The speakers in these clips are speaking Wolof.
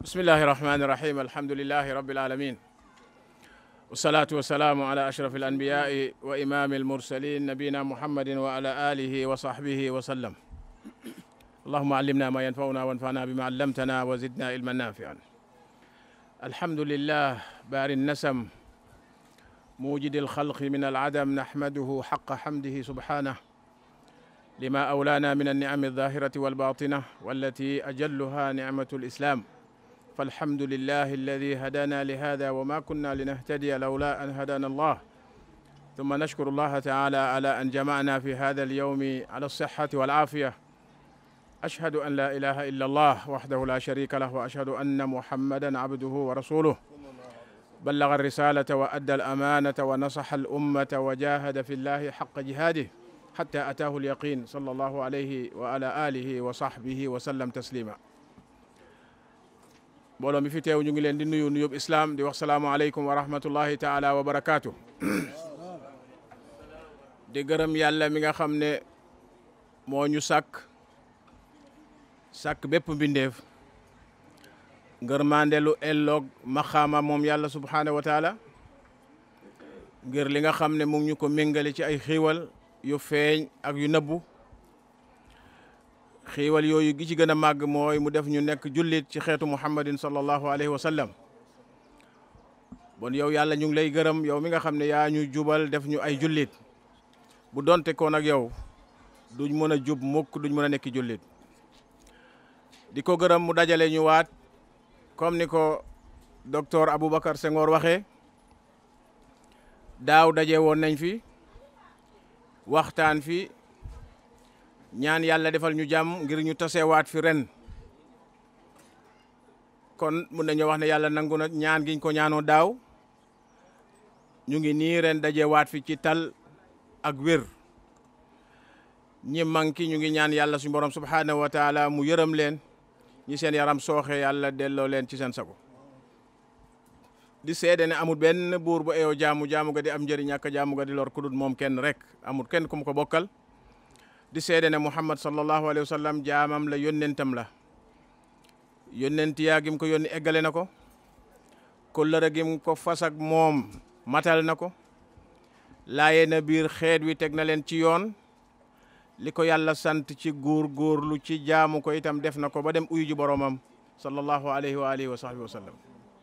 bismillahi rahmani rahim alhamdulilahi rabbil alamin wasalaatu wasalaamu ala ashraf alanbiyai wa imami almursalin nabiyina muhammadin wa ala alihi wa sahbihi wa sallam allahuma allimna ma yanfauna wanfana bima allamtana wa zidna ilman nafian alhamdulillah bari النسم موجد الخلق من العدم نحمده حق حمده سبحانه لما أولانا من النعم الظاهرة والباطنة والتي أجلها نعمة الإسلام فالحمد لله الذي هدانا لهذا وما كنا لنهتدي لولا أن هدانا الله ثم نشكر الله تعالى على أن جمعنا في هذا اليوم على الصحة والعافية أشهد أن لا إله إلا الله وحده لا شريك له وأشهد أن محمدا عبده ورسوله بلغ الرسالة وأدى الأمانة ونصح الأمة وجاهد في الله حق جهاده حتى أتاه اليقين صلى الله عليه وعلى آله وصحبه وسلم تسليما mbooloo mi fi teew ñu ngi leen di nuyu nuyób islaam di wax salaamualeykum wa rahmatullahi taala wa barakaatu di gërëm yàlla mi nga xam ne moo ñu sàkk sàkk bépp mbindeef ngërmandelu elloog maxaama moom yàlla subhaanahu wa taala ngir li nga xam ne mu ngi ñu ko méngale ci ay xiiwal yu feeñ ak yu nëbbu xiiwal yooyu gi ci gën a màgg mooy mu def ñu nekk jullit ci xeetu muhammadin sallallahu alayhi wa sallam bon yow yàlla ñu ngi lay gërëm yow mi nga xam ne yaa ñu jubal def ñu ay jullit bu donte koon ak yow duñ mën a jub mukk duñ mën a nekk jullit di ko gërëm mu dajale ñu waat comme ni ko docteur Aboubacar Senghor waxee daaw daje woon nañ fi waxtaan fi ñaan yàlla defal ñu jàmm ngir ñu tasewaat fi ren kon mun nañoo wax ne yàlla nangu na ñaan giñ ko ñaanoo daaw ñu ngi nii ren dajewaat fi ci tal ak wér ñi manki ñu ngi ñaan yàlla suñu borom subhanahu wa taala mu yërëm leen ñi seen yaram sooxe yàlla delloo leen ci seen sago di seede ne amul benn buur bu eeyoo jaamu jaamu ga di am njëriñ ñàkk jaamu ga di lor ku dul moom kenn rek amul kenn ku mu ko bokkal di seede ne muhammad sallallahu alayhi wa sallam jaamam la yónnentam la yónnent yaa gim ko yónni eggale na ko kóllëre gim ko fas ak moom matal na ko laaye na biir xeet wi teg na leen ci yoon li ko yàlla sant ci góor góorlu ci jaamu ko itam def na ko ba dem uyu ji boromam sallallahu alayhi wa alihi wa sahbihi wa sallam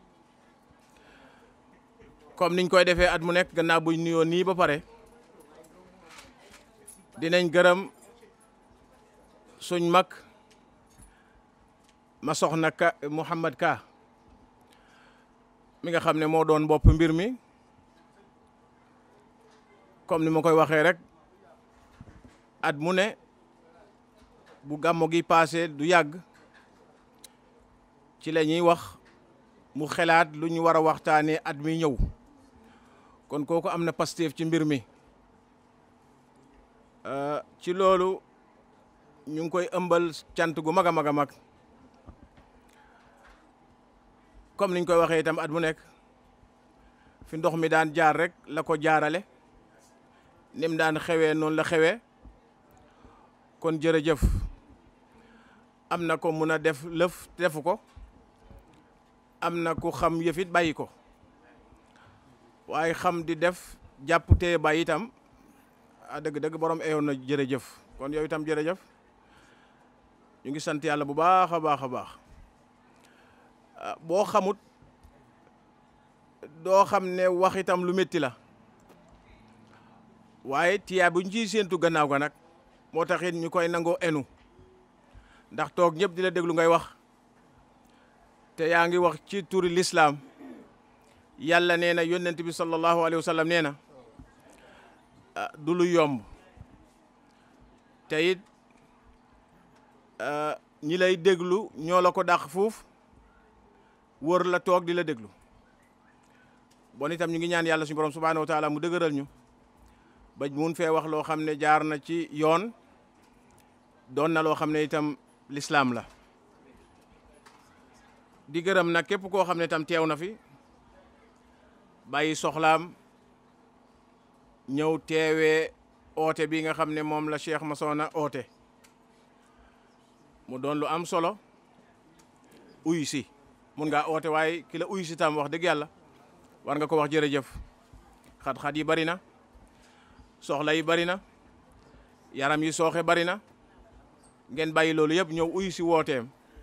comme niñ koy defee at mu nekk gannaaw buñ nuyoo nii ba pare dinañ gërëm suñ mag ma soxna ka Mouhamad Ka mi nga xam ne moo doon bopp mbir mi comme ni ma koy waxee rek at mu ne bu gàmmo gi paase du yàgg ci la ñuy wax mu xelaat lu ñu war a waxtaanee at mi ñëw kon kooku am na Pastef ci mbir mi ci loolu ñu ngi koy ëmbal cant gu mag a mag a mag comme niñ koy waxee itam at mu nekk fi ndox mi daan jaar rek la ko jaarale nim daan xewee noonu la xewee kon jërëjëf am na ko mun a def lëf defu ko am na ku xam yëfit bàyyi ko waaye xam di def jàpp te bàyyi itam a dëgg-dëgg borom eyoon na jërëjëf kon yow itam jërëjëf ñu ngi sant yàlla bu baax a baax a baax boo xamut doo xam ne wax itam lu métti la waaye tiyaa buñ ciy séentu gannaaw ga nag moo taxit ñu koy nangoo enu ndax toog ñëpp di la déglu ngay wax te yaa ngi wax ci turi lislaam yàlla nee na yónnent bi sallallahu alayhi wa sallam nee na du lu yomb te it ñi lay déglu ñoo la ko dàq fuuf wër la toog di la déglu bon itam ñu ngi ñaan yàlla suñu borom subhanahu wa taala mu dëgëral ñu ba mun fee wax loo xam ne jaar na ci yoon doon na loo xam ne itam lislaam la di gërëm nag képp koo xam ne itam teew na fi bàyyi soxlaam ñëw teewee oote bi nga xam ne moom la Cheikh Massokhna oote mu doon lu am solo uyu si mun ngaa oote waaye ki la uyu si tam wax dëgg yàlla war nga ko wax jërëjëf xat-xat yi bari na soxla yi bari na yaram yi sooxe bari na ngeen bàyyi loolu yëpp ñëw uyu si wooteem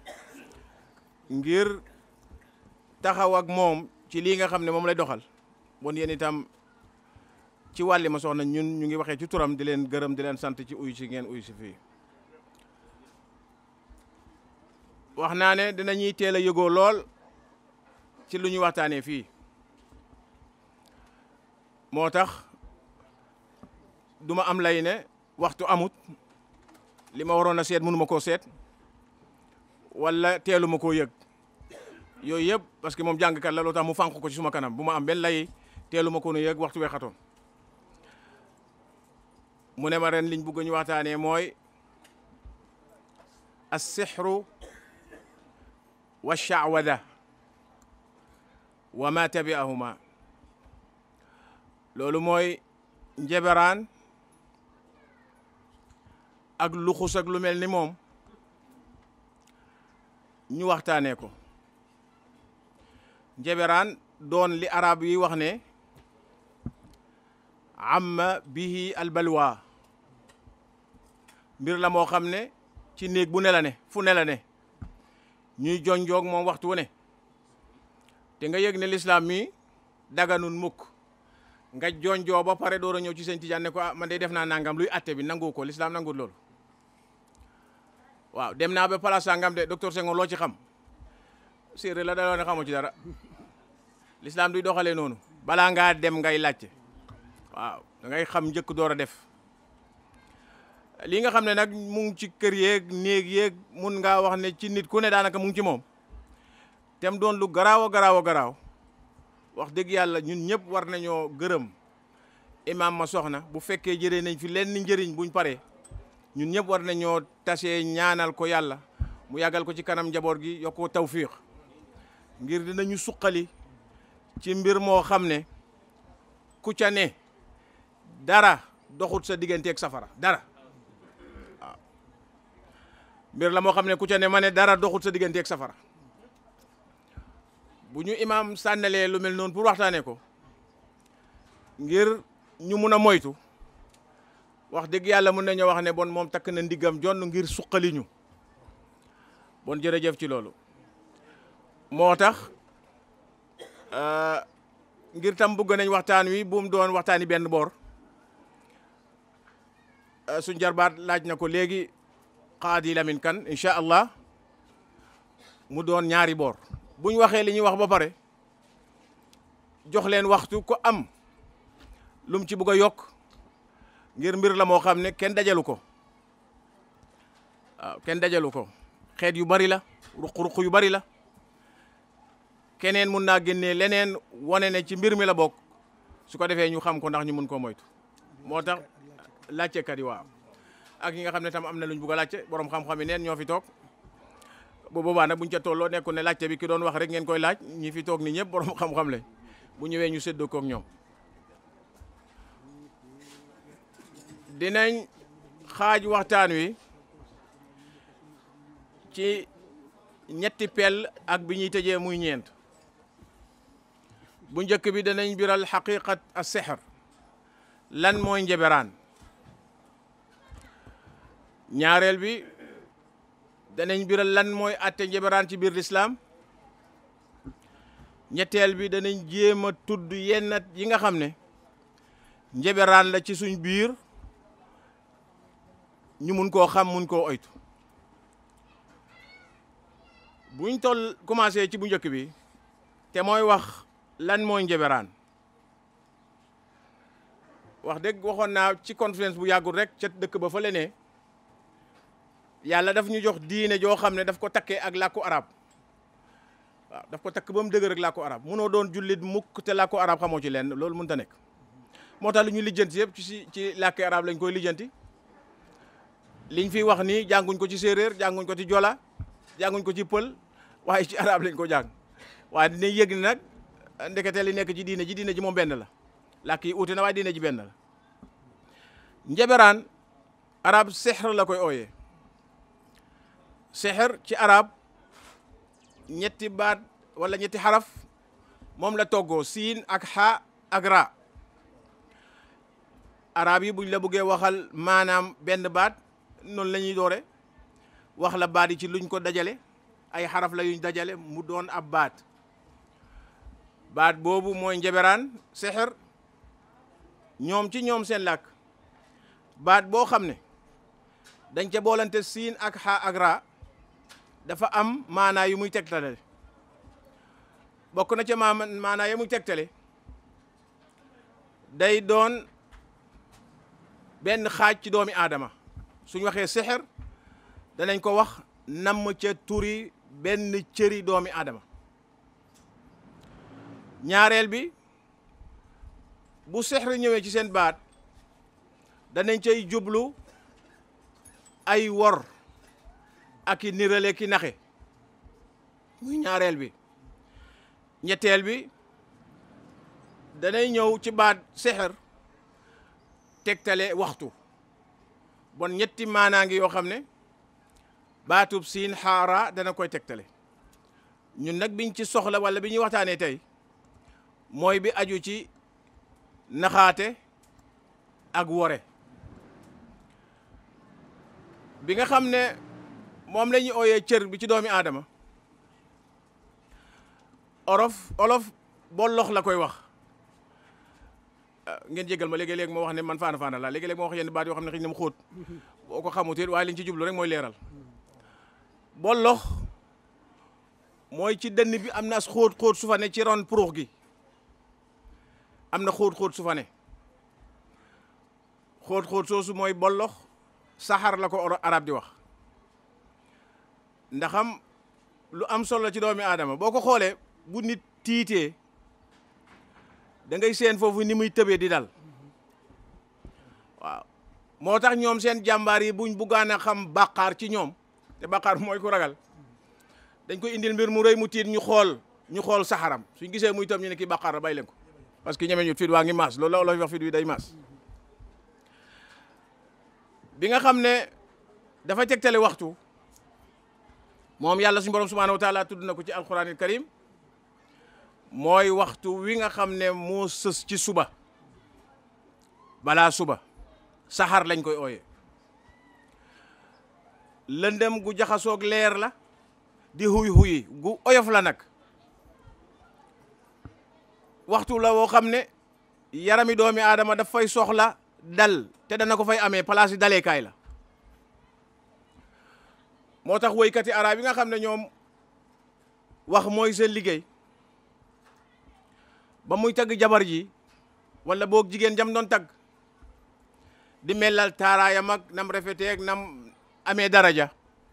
ngir taxaw ak moom ci lii nga xam ne moom lay doxal bon yéen itam ci wàlli ma soxna ñun ñu ngi waxee ci turam di leen gërëm di leen sant ci uyu si ngeen uyu si fii wax naa ne dinañuy teel a yëgoo lool ci lu ñu waxtaanee fii moo tax duma am lay ne waxtu amut li ma waroon a seet mënuma koo seet wala teelu ma koo yëg yooyu yëpp parce que moom jàngkat la loo tax mu fànq ko ci suma kanam bu ma am benn lay teelu ma ko nu yëg waxtu weexatoon mu ne ma ren liñ bëgg ñu waxtaanee mooy as-sihru wa sha'wada wa ma tabi'ahuma loolu mooy njeberaan ak luxus ak lu mel ni moom ñu waxtaanee ko njeberaan doon li arab yi wax ne amma bihi albalwa mbir la moo xam ne ci néeg bu ne la ne fu ne la ne ñuy jonjoog moom waxtu wu ne te nga yëg ne lislaam mi daganun mukk nga jonjoo ba pare door a ñëw ci seen tijaan ne ko ah man de def naa nangam luy atte bi nangu ko lislaam nangul loolu waaw dem naa ba place sangam de docteur Senghor loo ci xam séeréer la daloo ne xamoo ci dara lislaam duy doxalee noonu balaa ngaa dem ngay laajte waaw da ngay xam njëkk door a def li nga xam ne nag mu ngi ci kër yeeg néeg yeeg mun ngaa wax ne ci nit ku ne daanaka mu ngi ci moom tem doon lu garaaw a garaaw a garaaw wax dëgg yàlla ñun ñëpp war nañoo gërëm imaam ma soxna bu fekkee jëree nañ fi lenn njëriñ buñ paree ñun ñëpp war nañoo tasee ñaanal ko yàlla mu yàggal ko ci kanam njaboot gi yokk ko tawfiix ngir dinañu suqali ci mbir moo xam ne ku ca ne dara doxut sa digganteeg safara dara waaw mbir la moo xam ne ku ca ne ma ne dara doxut sa digganteeg safara bu ñu imaam sànnalee lu mel noonu pour waxtaanee ko ngir ñu mun a moytu wax dëgg yàlla mun nañoo wax ne bon moom takk na ndiggam jonn ngir suqali ñu bon jërëjëf ci loolu moo tax ngir tam bëgg nañ waxtaan wi bu mu doon waxtaani benn boor suñ jarbaat laaj na ko léegi Xaadi Lamin Kan incha allah mu doon ñaari boor buñ waxee li ñuy wax ba pare jox leen waxtu ko am lum ci bëgg a yokk ngir mbir la moo xam ne kenn dajalu ko waaw kenn dajalu ko xeet yu bari la ruq-ruq yu bari la keneen mun naa génnee leneen wane ne ci mbir mi la bokk su ko defee ñu xam ko ndax ñu mun koo moytu moo tax laajtekat yi waaw ak ñi nga xam ne tam am na luñ bugg a laajte borom xam-xam yi neen ñoo fi toog bu boobaa nag buñ ca tolloo nekku ne laajte bi ki doon wax rek ngeen koy laaj ñi fi toog ni ñëpp borom xam-xam lañ bu ñëwee ñu séddoo koog ñoom dinañ xaaj waxtaan wi ci ñetti pel ak bi ñuy tëjee muy ñeent bu njëkk bi danañ biral xaqiqat as sihr lan mooy njeberaan ñaareel bi danañ biral lan mooy atte njeberaan ci biir lislaam ñetteel bi danañ jéem a tudd yenn yi nga xam ne njeberaan la ci suñ biir ñu mun koo xam mun koo oytu buñ toll commencé ci bu njëkk bi te mooy wax lan mooy njeberaan wax dëgg waxoon naa ci conférence bu yàggul rek ca dëkk ba fa ne yàlla daf ñu jox diine joo xam ne daf ko takkee ak làkku arab waaw daf ko takk ba mu dëgër ak làkku arab munoo doon jullit mukk te làkku arab xamoo ci lenn loolu mënut a nekk moo tax lu ñu lijjanti yëpp ci ci làkki arab lañ koy lijjanti liñ fi wax nii jànguñ ko ci séeréer jànguñ ko ci jola jànguñ ko ci pël waaye ci arab lañ ko jàng waaye dinañ yëg ni nag ndekete li nekk ci diine ji diine ji moom benn la làkk yi uute na waaye diine ji benn la njeberaan arab sexr la koy ooyee sexr ci arab ñetti baat wala ñetti xaraf moom la toggoo siin ak xa ak ra arab yi buñ la bëggee waxal maanaam benn baat noonu la ñuy doore wax la baat yi ci luñ ko dajale ay xaraf la yuñ dajale mu doon ab baat baat boobu mooy njeberaan sexer ñoom ci ñoom seen làkk baat boo xam ne dañ ca boolante siin ak xa ak ra dafa am maanaa yu muy tegtale bokk na ca ma maanaa yu muy tegtale day doon benn xaaj ci doomi aadama suñ waxee sexer danañ ko wax namm ca turi benn cëri doomi aadama ñaareel bi bu sexer ñëwee ci seen baat danañ cay jublu ay wor ak i nirale ki naxe muy ñaareel bi ñetteel bi danay ñëw ci baat sexer tegtale waxtu bon ñetti maanaa ngi yoo xam ne baatub siin xaara dana koy tegtale ñun nag biñ ci soxla wala bi ñuy waxtaanee tey mooy bi aju ci naxaate ak wore bi nga xam ne moom la ñuy ooyee cër bi ci doomi aadama olof olof bollox la koy wax ngeen jégal ma léegi-léegi moo wax ne man faana faana la léegi-léegi moo wax yenn baat yoo xam ne xëy na mu xóot boo ko xamut it waaye liñ ci jublu rek mooy leeral bollox mooy ci dënn bi am na as xóot xóot su fa ne ci ron puruux gi am na xóot xóot su fa ne xóot xóot soosu mooy bollox saxar la ko arab di wax ndaxam lu am solo ci doomi aadama boo ko xoolee bu nit tiitee da ngay seen foofu ni muy tëbee di dal waaw moo tax ñoom seen jàmbaar yi buñ buggaan a xam bàqaar ci ñoom te bàqaar mooy ku ragal dañ koy indil mbir mu rëy mu tiit ñu xool ñu xool saxaram suñ gisee muy tëm ñu ne kii bàqaar la bay leen ko parce que ñeme ñu fit waa ngi maas loolu la olof wax fit wi day maas bi nga xam ne dafa tegtale waxtu moom yàlla suñu borom subhanahu wa taala tudd na ko ci alquranil karim mooy waxtu wi nga xam ne moo sës ci suba balaa suba saxaar lañ koy ooye lëndëm gu jaxasoog leer la di huy huyi gu oyof la nag waxtu la woo xam ne yarami doomi aadama daf fay soxla dal te dana ko fay amee place yi daleekaay la moo tax woykati arab yi nga xam ne ñoom wax mooy seen liggéey ba muy tagg jabar ji wala boog jigéen jam doon tagg di melal taaraayam ak nam rafeteeg nam amee daraja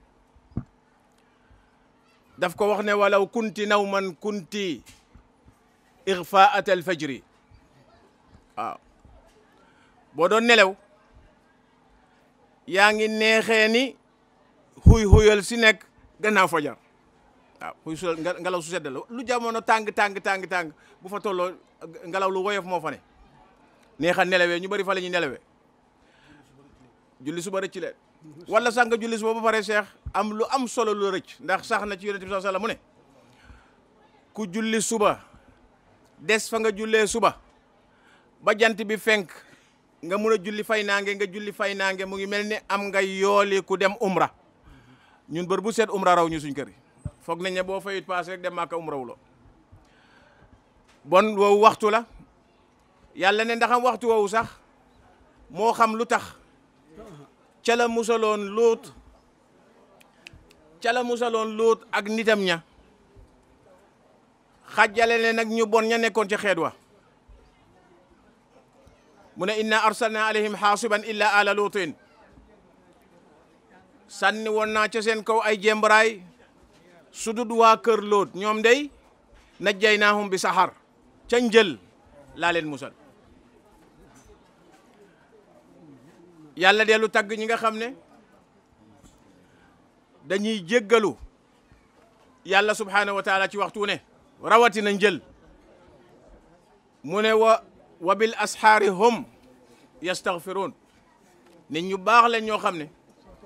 daf ko wax ne walaw kunti nawman kunti ixfaat al fajri waaw boo doon nelew yaa ngi neexee ni xuy xuyal si nekk gannaaw fajar waaw xuy su ngelaw su sedd la lu jamono tàng tàng tàng tàng bu fa tolloo ngelaw lu woyof moo fa ne neexa nelawee ñu bëri fa la ñuy nelawee julli suba rëcc leen wala sax nga julli suba ba pare seex am lu am solo lu rëcc ndax sax na ci yonent bi sallallahu alayhi wasallam mu ne ku julli suba des fa nga jullee suba ba jant bi fenk nga mun a julli fay naange nga julli fay naange mu ngi mel ni am nga yooli ku dem umra ñun bër bu seet umra raw ñu suñ kër yi foog nañ ne boo fayit paas rek dem Màkka umra wuloo bon woowu waxtu la yàlla ne ndaxam waxtu woowu sax moo xam lu tax ca la musaloon luut ca la musaloon luut ak nitam ña xajjale ne nag ñu bon ña nekkoon ci xeet wa mu ne inna arsalna alayhim xaasiban illa ala luutin sànni woon naa ca seen kaw ay jembaraay sudut waa kër lóot ñoom day najjaynaahum bi saxar ca njël laa leen musal yàlla dellu tagg ñi nga xam ne dañuy jéggalu yàlla subhaanahu wa taala ci waxtu ne rawatina njël mu ne wa wa bil asxaari hum yastaghfiruun nit ñu baax leen ñoo xam ne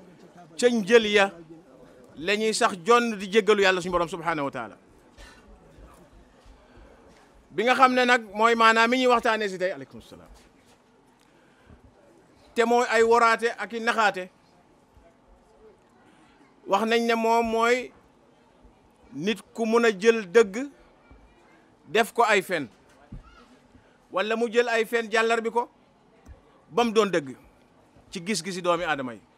ca njël ya la ñuy sax jonn di jéggalu yàlla suñu borom subhaanahu wa taala bi nga xam ne nag mooy maanaam mi ñuy waxtaanee si tey aleykum salaam te mooy ay waraate ak i naxaate wax nañ ne moom mooy nit ku mun a jël dëgg def ko ay fen walla mu jël ay fen jàllar bi ko ba mu doon dëgg ci gis-gisi doomi aadama yi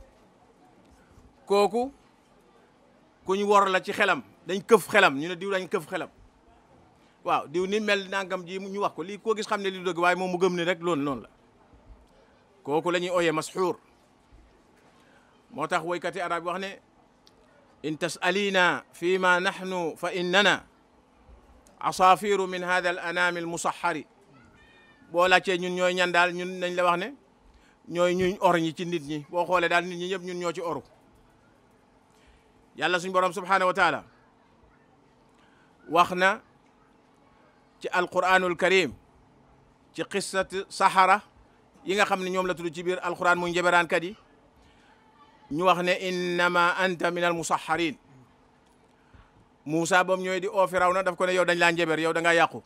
kooku ku ñu wor la ci xelam dañ këf xelam ñu ne diw dañ këf xelam waaw diw ni mel nangam ji ñu wax ko lii koo gis xam ne li dëgg waaye moom mu gëm ni rek loolu noonu la kooku la ñuy ooyee masxuur moo tax woykati arab yi wax ne in tasalina fi ma nahnu fa innana asaafiru min hada al anami al musaxari boo laajtee ñun ñooy ñan daal ñun nañ la wax ne ñooy ñuñ or ñi ci nit ñi boo xoolee daal nit ñi ñëpp ñun ñoo ci oru yàlla suñ borom subhanahu wa taala wax na ci alquranul karim ci qissat sahara yi nga xam ne ñoom la tudd ci biir alquran muy njeberaankat yi ñu wax ne innama anta min al musaharin Moussa bam ñooy di oo Firawna daf ko ne yow dañ laa njeber yow da ngaa yàqu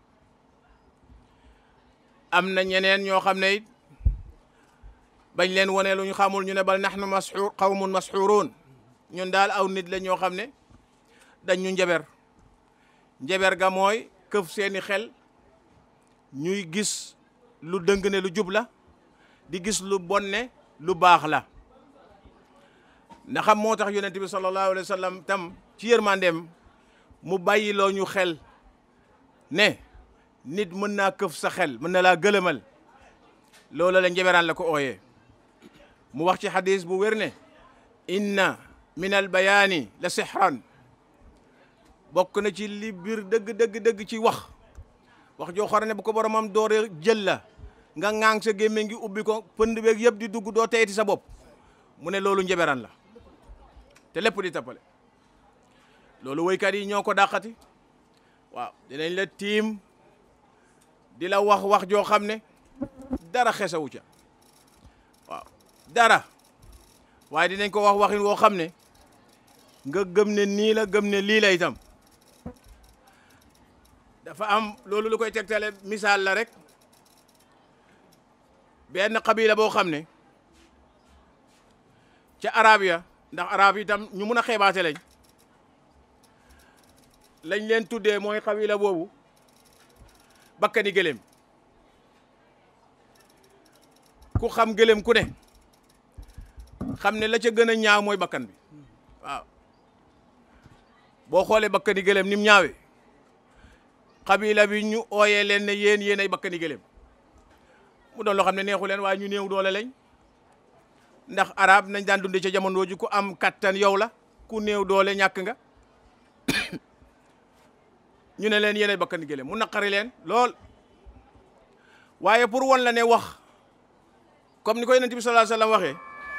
am na ñeneen ñoo xam ne it bañ leen wone lu ñu xamul ñu ne bal nahnu masxuur qawmun masxuuruun ñun daal aw nit la ñoo xam ne dañ ñu njeber njeber ga mooy këf seeni xel ñuy gis lu dëng ne lu jub la di gis lu bon ne lu baax la ndax xam moo tax yonent bi sallallahu alayhi wa sallam tam ci yërmandeem mu bàyyiloo ñu xel ne nit mën naa këf sa xel mën na laa gëlëmal loola la njeberaan la ko ooyee mu wax ci xadis bu wér ne inna min al bayaani la sixran bokk na ci li biir dëgg dëgg dëgg ci wax wax joo xam ne bu ko boromam doore jël la nga ŋaang sa gémmiñ ngi ubbi ko pënd beeg yëpp di dugg doo teyeti sa bopp mu ne loolu njeberaan la te lépp di tappale loolu woykat yi ñoo ko dàqati waaw dinañ la tiim di la wax wax joo xam ne dara xesawu ca waaw dara waaye dinañ ko wax waxin woo xam ne nga gëm ne nii la gëm ne lii la itam dafa am loolu lu koy tegtale misaal la rek benn xabila boo xam ne ca arab ya ndax arab yi itam ñu mun a xeebaate lañ lañ leen tuddee mooy xabila boobu bakkani gëléem ku xam gëléem ku ne xam ne la ca gën a ñaaw mooy bakkan bi waaw boo xoolee bakkani gëléem ni mu ñaawee xabila bi ñu ooyee leen ne yéen yéen ay bakkani gëléem mu doon loo xam ne neexu leen waaye ñu néew doole lañ ndax arab nañ daan dunde ca jamono ji ku am kattan yow la ku néew doole ñàkk nga ñu ne leen yéen ay bakkani gëléem mu naqari leen lool waaye pour wan la ne wax comme ni ko yonent bi sallallahu alayhi wasallam waxee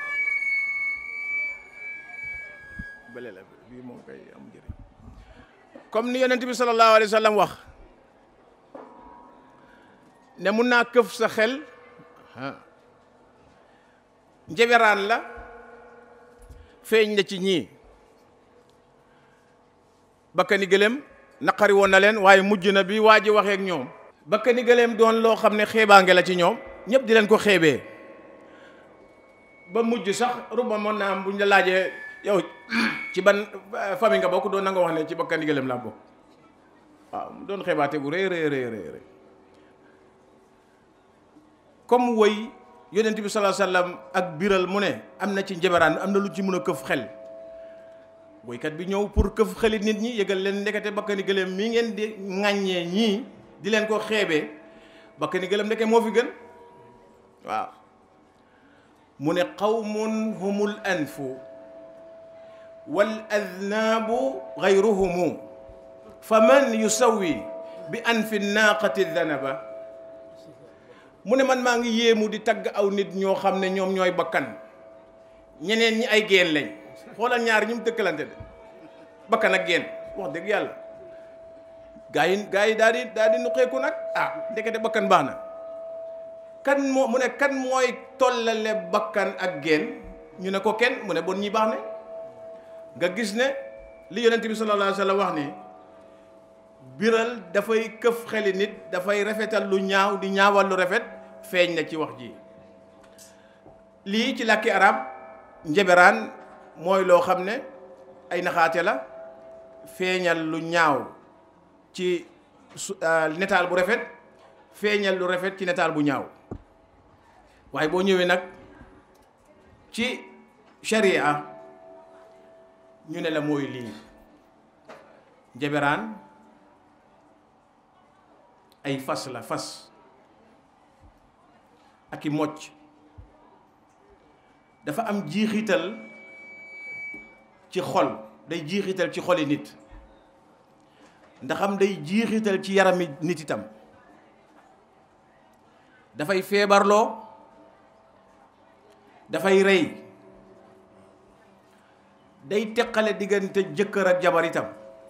bële la bii moom kay am njëriñ comme ni yonent bi sallallahu alayhi wasallam wax ne mun naa këf sa xel njeberaan la feeñ la ci ñii bakkani gëléem naqari woon na leen waaye mujj na bi waa ji waxee ak ñoom bakkani gëléem doon loo xam ne xeebaange la ci ñoom ñëpp di leen ko xeebee ba mujj sax ruba mën naa am buñ la laajee yow ci ban famille nga bokk doon na nga wax ne ci bakkani gëléem laa bokk waaw mu doon xeebaate bu rëy rëy rëy rëy comme woy yonent bi sallallahu alayhi wasallam ak biral mu ne am na ci njeberaan am na lu ci mun a këf xel woykat bi ñëw pour këf xeli nit ñi yëgal leen ndekete bakkani gëléem mii ngeen di ŋàññee ñii di leen ko xeebee bakkani gëléem ndeke moo fi gën waaw mu ne qawmun humul anfu wal adnaabu gayruhumu fa man yusawi bi anfi naaqati danaba mu ne man maa ngi yéemu di tagg aw nit ñoo xam ne ñoom ñooy bakkan ñeneen ñi ay geen lañ xoolal ñaar ñi mu dëkkalante de bakkan ak geen wax dëgg yàlla gaa yi gaa yi daal di daal di nuqeeku nag ah ndekete bakkan baax na kan moo mu ne kan mooy tollale bakkan ak geen ñu ne ko kenn mu ne bon ñi baax ne nga gis ne li yonent bi sallallahu alayhi wa sallam wax ni biral dafay këf xeli nit dafay rafetal lu ñaaw di ñaawal lu rafet feeñ na ci wax ji lii ci làkki arab njeberaan mooy loo xam ne ay naxaate la feeñal lu ñaaw ci su netaal bu rafet feeñal lu rafet ci netaal bu ñaaw waaye boo ñëwee nag ci sharia ñu ne la mooy lii njeberaan ay fas la fas ak i mocc dafa am jiixital ci xol day jiixital ci xoli nit ndaxam day jiixital ci yarami nit itam dafay feebarloo dafay rey day teqale diggante jëkkër ak jabar itam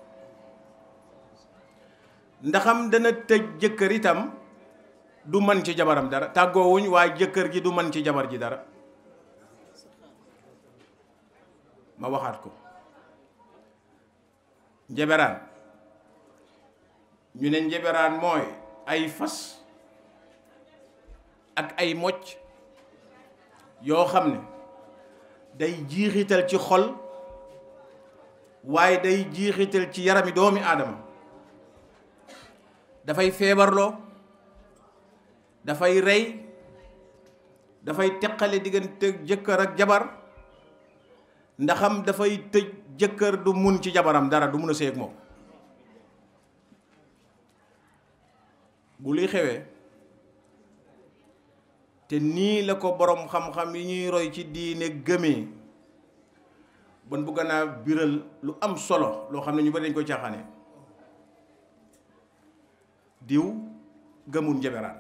ndaxam dana tëj jëkkër itam du man ci jabaram dara tàggoowuñ waaye jëkkër ji du man ci jabar ji dara ma waxaat ko njeberaan ñu ne njeberaan mooy ay fas ak ay mocc yoo xam ne day jiixital ci xol waaye day jiixital ci yarami doomi aadama dafay feebarloo dafay rey dafay teqale diggante jëkkër ak jabar ndaxam dafay tëj jëkkër du mun ci jabaram dara du mun a séy ak moom bu luy xewee te nii la ko boroom xam-xam yi ñuy roy ci diine gëmee bon bugg naa biral lu am solo loo xam ne ñu bari dañ koy caaxaane diw gëmul njeberaan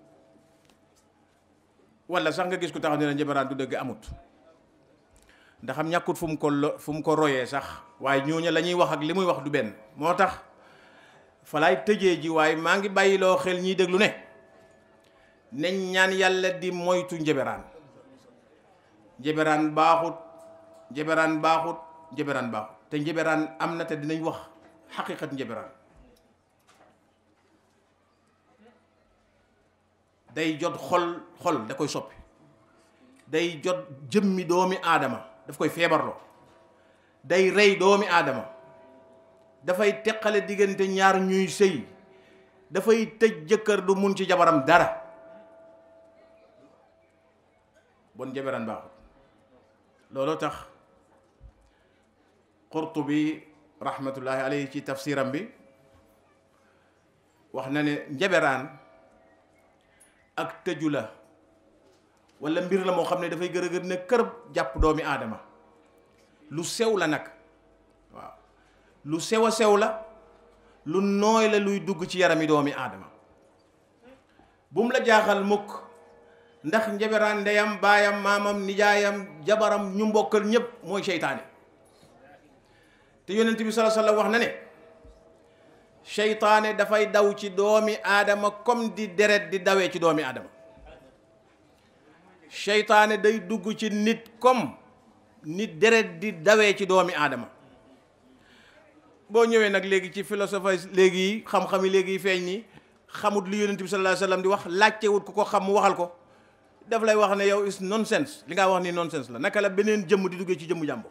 walla sax nga gis ku taxaw ne la njeberaan du dëgg amut ndax am ñàkkut fu mu ko lo fu mu ko royee sax waaye ñooñu la ñuy wax ak li muy wax du benn moo tax fa laay tëjee ji waaye maa ngi bàyyiloo xel ñiy déglu ne nañ ñaan yàlla di moytu njeberaan njeberaan baaxut njeberaan baaxut njeberaan baaxut te njeberaan am na te dinañ wax xaqiqat njeberaan day jot xol xol da koy soppi day jot jëmmi doomi aadama daf koy feebarloo day rey doomi aadama dafay teqale diggante ñaar ñuy sëy dafay tëj jëkkër du mun ci jabaram dara bon njeberaan baaxut looloo tax Qurtubi rahmatullahi alayhi ci tafsiram bi wax na ne njeberaan ak tëju la walla mbir la moo xam ne dafay gër a gër ne kërëb jàpp doomi aadama lu sew la nag waaw lu sew a sew la lu nooy la luy dugg ci yarami doomi aadama bu mu la jaaxal mukk ndax njeberaan ndeyam baayam maamam nijaayam jabaram ñu mbokkal ñépp mooy seytaane te yonent bi sallallahu alayhi wasallam wax na ne seytaane dafay daw ci doomi aadama comme di deret di dawee ci doomi aadama seytaane day dugg ci nit comme nit deret di dawee ci doomi aadama boo ñëwee nag léegi ci philosophie léegi yi xam-xam yi léegi yi feeñ ni xamut li yonent bi sallallahu alayhi wasallam di wax laajtewut ku ko xam mu waxal ko daf lay wax ne yow is nonsense li nga wax ni nonsense la naka la beneen jëmm di duggee ci jëmmu jàmbur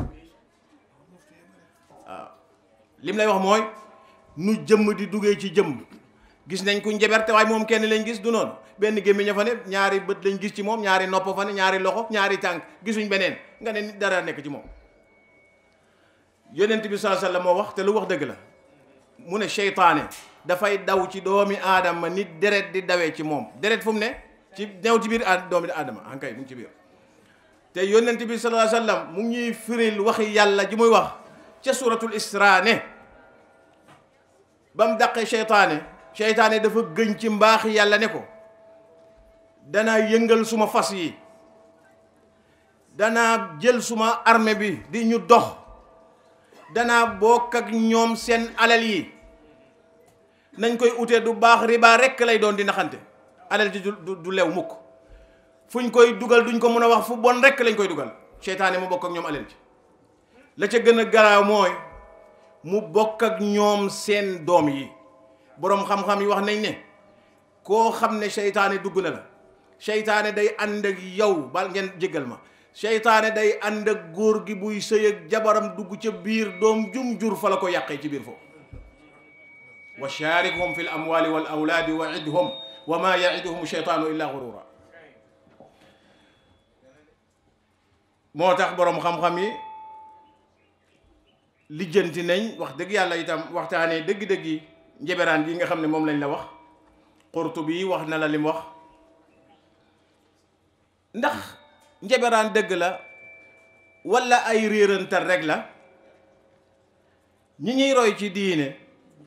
waaw lim lay wax mooy nu jëmm di duggee ci jëmm gis nañ ku njeberte waaye moom kenn lañ gis du noonu benn gémmiñ fa ne ñaari bët lañ gis ci moom ñaari nopp fa ne ñaari loxo ñaari tànk gisuñ beneen nga ne nit dara nekk ci moom yonent bi sallallahu alayhi wasallam moo wax te lu wax dëgg la mu ne seytaane dafay daw ci doomi aadama nit deret di dawee ci moom deret fu mu ne ci new ci biir a doomi aadama ankay mu ngi ci biir te yonent bi sallallahu alayhi wasallam mu ngi ñuy firil waxi yàlla ji muy wax ca suratul isra ne ba mu daqee seytaane seytaane dafa gëñ ci mbaaxi yàlla ne ko danaa yëngal suma fas yi danaa jël suma armée bi di ñu dox danaa bokk ak ñoom seen alal yi nañ koy utee du baax riba rekk lay doon di naxante alal ji du du lew mukk fuñ koy dugal duñ ko mën a wax fu bon rekk lañ koy dugal seytaane mu bokk ak ñoom alal ji la ca gën a garaaw mooy mu bokk ak ñoom seen doom yi boroom xam-xam yi wax nañ ne koo xam ne seytaane dugg na la seytaane day ànd ak yow bal ngeen jéggal ma seytaane day ànd ak góor gi buy sëy ak jabaram dugg ca biir doom jum jur fa la ko yàqee ci biir foofu wa sharikhum fi l amwali wal awlaadi wa idhum wa ma yaiduhum sheytaanu illa gurura moo tax boroom xam-xam yi lijjanti nañ wax dëgg yàlla itam waxtaanee dëgg-dëgg yi njeberaan gi nga xam ne moom lañ la wax Qurtubi wax na la lim wax ndax njeberaan dëgg la walla ay réerantal rek la ñi ñuy roy ci diine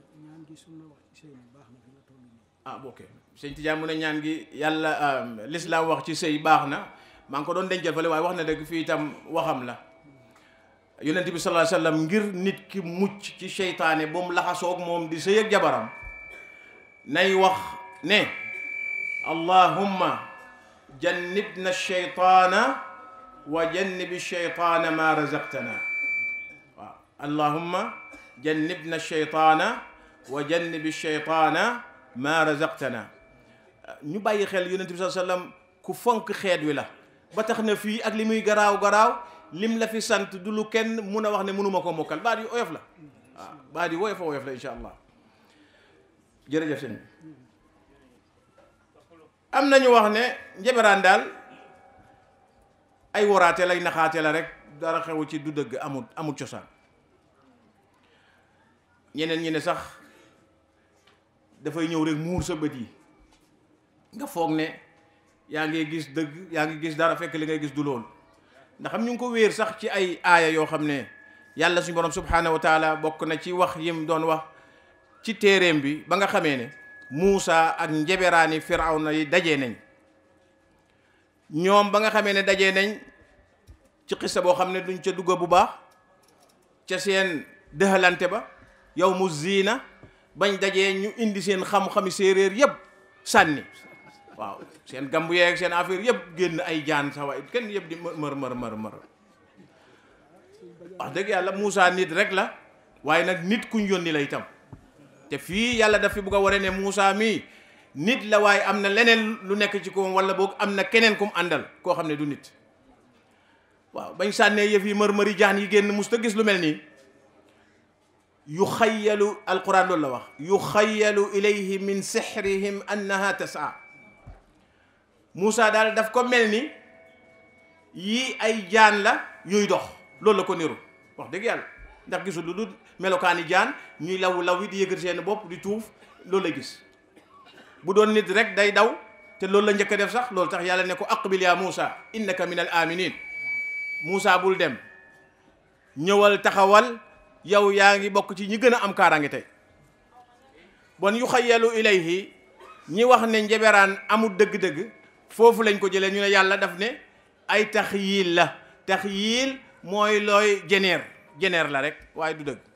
ah ok sëñ Tijaan mu ne ñaan gi yàlla lislaam wax ci sëy baax na maa ngi ko doon dencal fale waaye wax na dëgg fii itam waxam la yonent bi sallallahu alayhi wasallam ngir nit ki mucc ci seytaane ba mu laxasoog moom di sëy ak jabaram nay wax ne allahumma jannibna sheytaana wa jannibi sheytaana ma razaqtana waaw allahumma jannibna sheytaana wa jannibi sheytaana ma razaqtana ñu bàyyi xel yonent bi sallallahu alayhi wasallam ku fonk xeet wi la ba tax na fii ak li muy garaaw garaaw lim la fi sant du lu kenn mun a wax ne mënuma ko mokkal baat yu oyof la waaw baat yu woyof a woyof la insha allah jërëjëf sëñ bi am nañu wax ne njeberaan daal ay waraate lay naxaate la rek dara xew ci du dëgg amul amul cosaan ñeneen ñi ne sax dafay ñëw rek muur sa bët yi nga foog ne yaa ngi gis dëgg yaa ngi gis dara fekk li ngay gis du loolu ndax am ñu ngi ko wéer sax ci ay aaya yoo xam ne yàlla suñu borom subhanahu wa taala bokk na ci wax yim doon wax ci téeréem bi ba nga xamee ne Muusa ak njeberaani Firawna yi dajee nañ ñoom ba nga xamee ne dajee nañ ci xissa boo xam ne duñ ca dugga bu baax ca seen dëxalante ba yow mu ziina bañ dajee ñu indi seen xam-xami séeréer yépp sànni waaw seen gambu yeeg seen affaire yëpp génn ay jaan sa waay kenn yëpp di mër mër mër mër wax dëgg yàlla Moussa nit rek la waaye nag nit kuñ yónni la itam te fii yàlla daf fi bugg a waree ne Moussa mii nit la waaye am na leneen lu nekk ci koom wala boog am na keneen kum àndal koo xam ne du nit waaw bañ sànnee yëf yi mër mëri jaan yi génn mus ta gis lu mel nii yu xayyalu alquran loolu la wax yu xayyalu ilayhi min sihrihim annaha tasaa Moussa daal daf ko mel ni yii ay jaan la yuy dox loolu la ko niru wax dëgg yàlla ndax gisul lu dul melokaani jaan ñuy law law yi di yëgër seen bopp di tuuf loolu la gis bu doon nit rek day daw te loolu la njëkk a def sax loolu tax yàlla ne ko aqbil ya Moussa innaka min al aminin Moussa bul dem ñëwal taxawal yow yaa ngi bokk ci ñi gën a am kaaraange tey bon yu xayyalu ilayhi ñi wax ne njeberaan amul dëgg-dëgg foofu lañ ko jëlee ñu ne yàlla daf ne ay taxyiil la taxyiil mooy looy jeneer jeneer la rek waaye du dëgg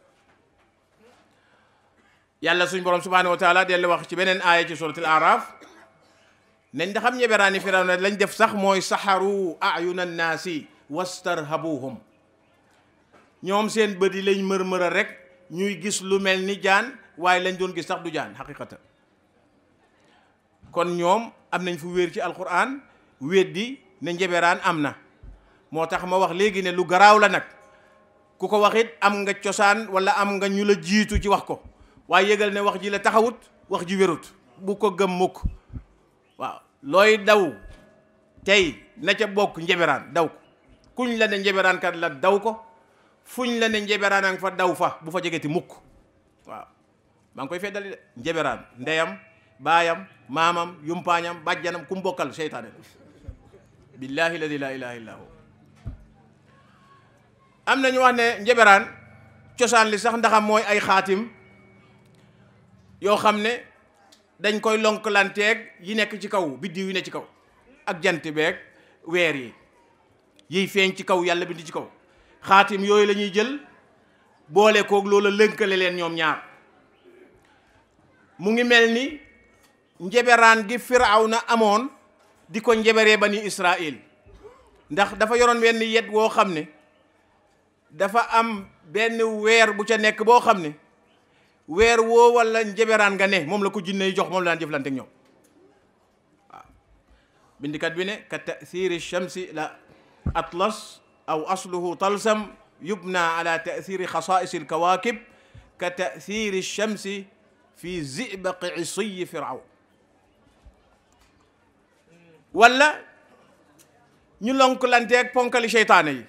yàlla suñ borom subhanahu wa taala dellu wax ci beneen aaya ci suratul araf nañ da xam njeberaani firawna lañ def sax mooy saxaru ayuna naasi wastarhabuhum ñoom seen bët yi lañ mër-mëra rek ñuy gis lu mel ni jaan waaye lañ doon gis sax du jaan xaqiqatan kon ñoom am nañ fu wéer ci alquran weddi ne njeberaan am na moo tax ma wax léegi ne lu garaaw la nag ku ko wax it am nga cosaan wala am nga ñu la jiitu ci wax ko waaye yëgal ne wax ji la taxawut wax ji wérut bu ko gëm mukk waaw looy daw tey na ca bokk njeberaan daw ko kuñ la ne njeberaan kat la daw ko fuñ la ne njeberaan a nga fa daw fa bu fa jegeti mukk waaw maa ngi koy feddali de njeberaan ndeyam baayam maamam yumpaañam bàjjanam ku mbokkal seytaane la billahi ladi la ilaha illa hu am na ñu wax ne njeberaan cosaan li sax ndaxam mooy ay xaatim yoo xam ne dañ koy lonkalanteeg yi nekk ci kaw biddiw yi ne ci kaw ak jant beeg weer yi yiy feeñ ci kaw yàlla bind ci kaw xaatim yooyu la ñuy jël boole koog loola lënkale leen ñoom ñaar mu ngi mel ni njeberaan gi firawna amoon di ko njeberee bani israil ndax dafa yoroon wenn yet woo xam ne dafa am benn weer bu ca nekk boo xam ne weer woo wala njeberaan nga ne moom la ko jinne yi jox moom la daan jëflante ak ñoom waaw bindikat bi ne ka tathiri shamsi la atlas aw asluhu talsam yubna ala tathiri xasaisi alkawakib ka tathiri shamsi fi zibaqi isiyi firawn wala ñu lonkulanteeg ponkali seytaane yi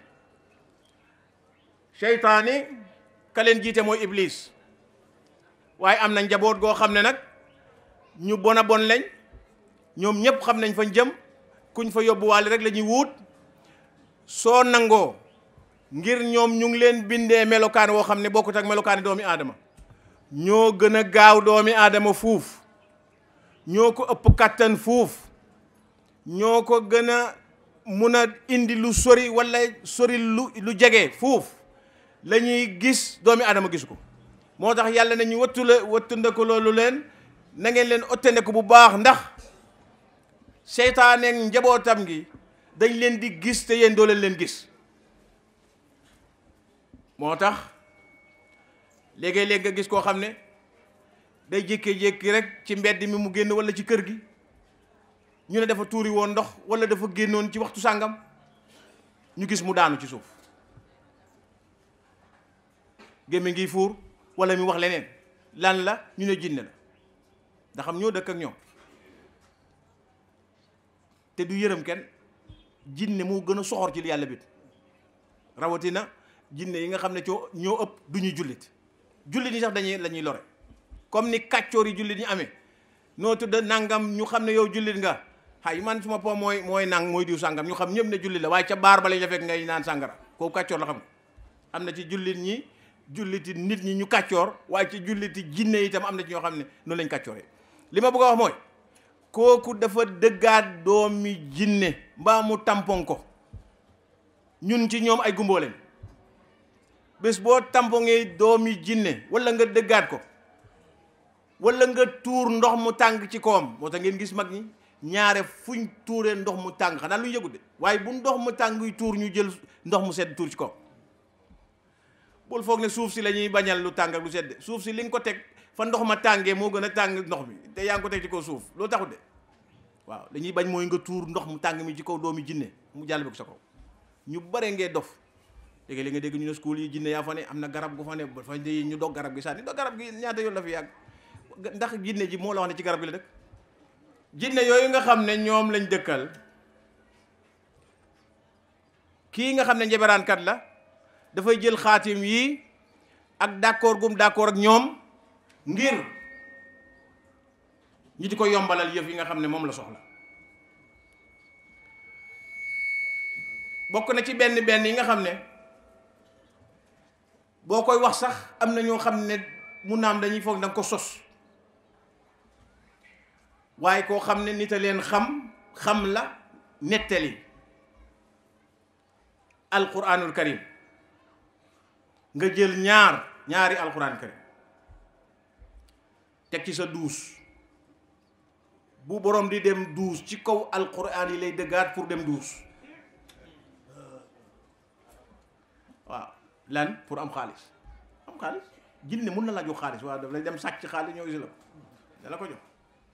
seytaane ka leen jiite mooy iblis waaye am na njaboot goo xam ne nag ñu bon a bon lañ ñoom ñëpp xam nañ fañ jëm kuñ fa yóbbuwaale rek la ñuy wuut soo nangoo ngir ñoom ñu ngi leen bindee melokaan woo xam ne bokkut ak melokaani doomi aadama ñoo gën a gaaw doomi aadama fuuf ñoo ko ëpp kàttan fuuf ñoo ko gën a mun a indi lu sori walla sori lu lu jege fuuf la ñuy gis doomi aadama gisu ko moo tax yàlla na ñu wattu la wattu ndeku loolu leen na ngeen leen ottandeku bu baax ndax seytaane njabootam gi dañ leen di gis te yéen doo leen leen gis moo tax léegi-léeg nga gis koo xam ne day jékkee-jékki rek ci mbedd mi mu génn walla ci kër gi ñu ne dafa tuuri woon ndox walla dafa génnoon ci waxtu sàngam ñu gis mu daanu ci suuf gémmi ngi fuur walla mi wax leneen lan la ñu ne jinne la ndax xam ñoo dëkk ak ñoom te du yërëm kenn jinne moo gën a soxor ci li yàlla bit rawatina jinne yi nga xam ne coo ñoo ëpp du ñuy jullit jullit ñi sax dañuy la ñuy lore comme ni kàccoor yi jullit ñi amee noo tudd nangam ñu xam ne yow jullit nga xay man suma po mooy mooy nang mooy diw sàngam ñu xam ñëpp ne jullit la waaye ca baar ba lañ la fekk ngay naan sàngara kooku kàccoor la xam nga am na ci jullit ñi julliti nit ñi ñu kàccoor waaye ci julliti jinne itam am na ci ñoo xam ne noonu lañ kàccooree li ma bëgg a wax mooy kooku dafa dëggaat doomi jinne mbaa mu tampon ko ñun ci ñoom ay gumboo leen bés boo tampongee doomi jinne wala nga dëggaat ko wala nga tuur ndox mu tàng ci kawam moo tax ngeen gis mag ñi ñaare fuñ tuuree ndox mu tàng xanaa lu ñu yëgut de waaye bu ndox mu tàng yuy tuur ñu jël ndox mu sedd tuur ci kawam bul foog ne suuf si la ñuy bañal lu tàng ak lu sedd suuf si li nga ko teg fa ndox ma tàngee moo gën a tàng ndox mi te yaa ngi ko teg ci kaw suuf loolu taxut de waaw dañuy bañ mooy nga tuur ndox mu tàng mi ci kaw doomi jinne mu jàll bi ko sa kaw ñu bare ngee dof léegi li nga dégg ñu ne school yi jinne yaa fa ne am na garab gu fa ne ba fa di ñu dog garab gi sànni dog garab gi ñaata yoon la fi yàgg ndax jinne ji moo la wax ne ci garab gi la dëkk jinne yooyu nga xam ne ñoom lañ dëkkal kii nga xam ne njeberaankat la dafay jël xaatim yi ak d'accord gum d'accord ak ñoom ngir ñi di ko yombalal yëf yi nga xam ne moom la soxla bokk na ci benn benn yi nga xam ne boo koy wax sax am na ñoo xam ne mu naam dañuy foog danga ko sos waaye koo xam ne nit a leen xam xam la nettali alquranul karim nga jël ñaar ñaari alquran karim teg ci sa duus bu borom di dem duus ci kaw alquran yi lay dëggaat pour dem duus waaw lan pour am xaalis am xaalis jinne mun na la jox xaalis waaw daf lay dem sàcc xaalis ñoo gis la da la ko jox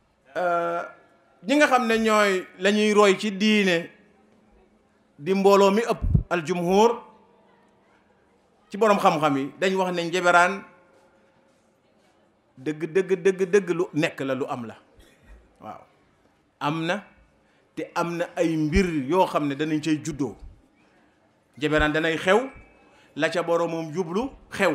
ñi nga xam ne ñooy la ñuy roy ci diine di mbooloo mi ëpp aljumhur ci boroom xam-xam yi dañ wax ne njeberaan dëgg dëgg dëgg dëgg lu nekk la lu am la waaw am na te am na ay mbir yoo xam ne danañ cay juddoo njeberaan danay xew la ca boroomam jublu xew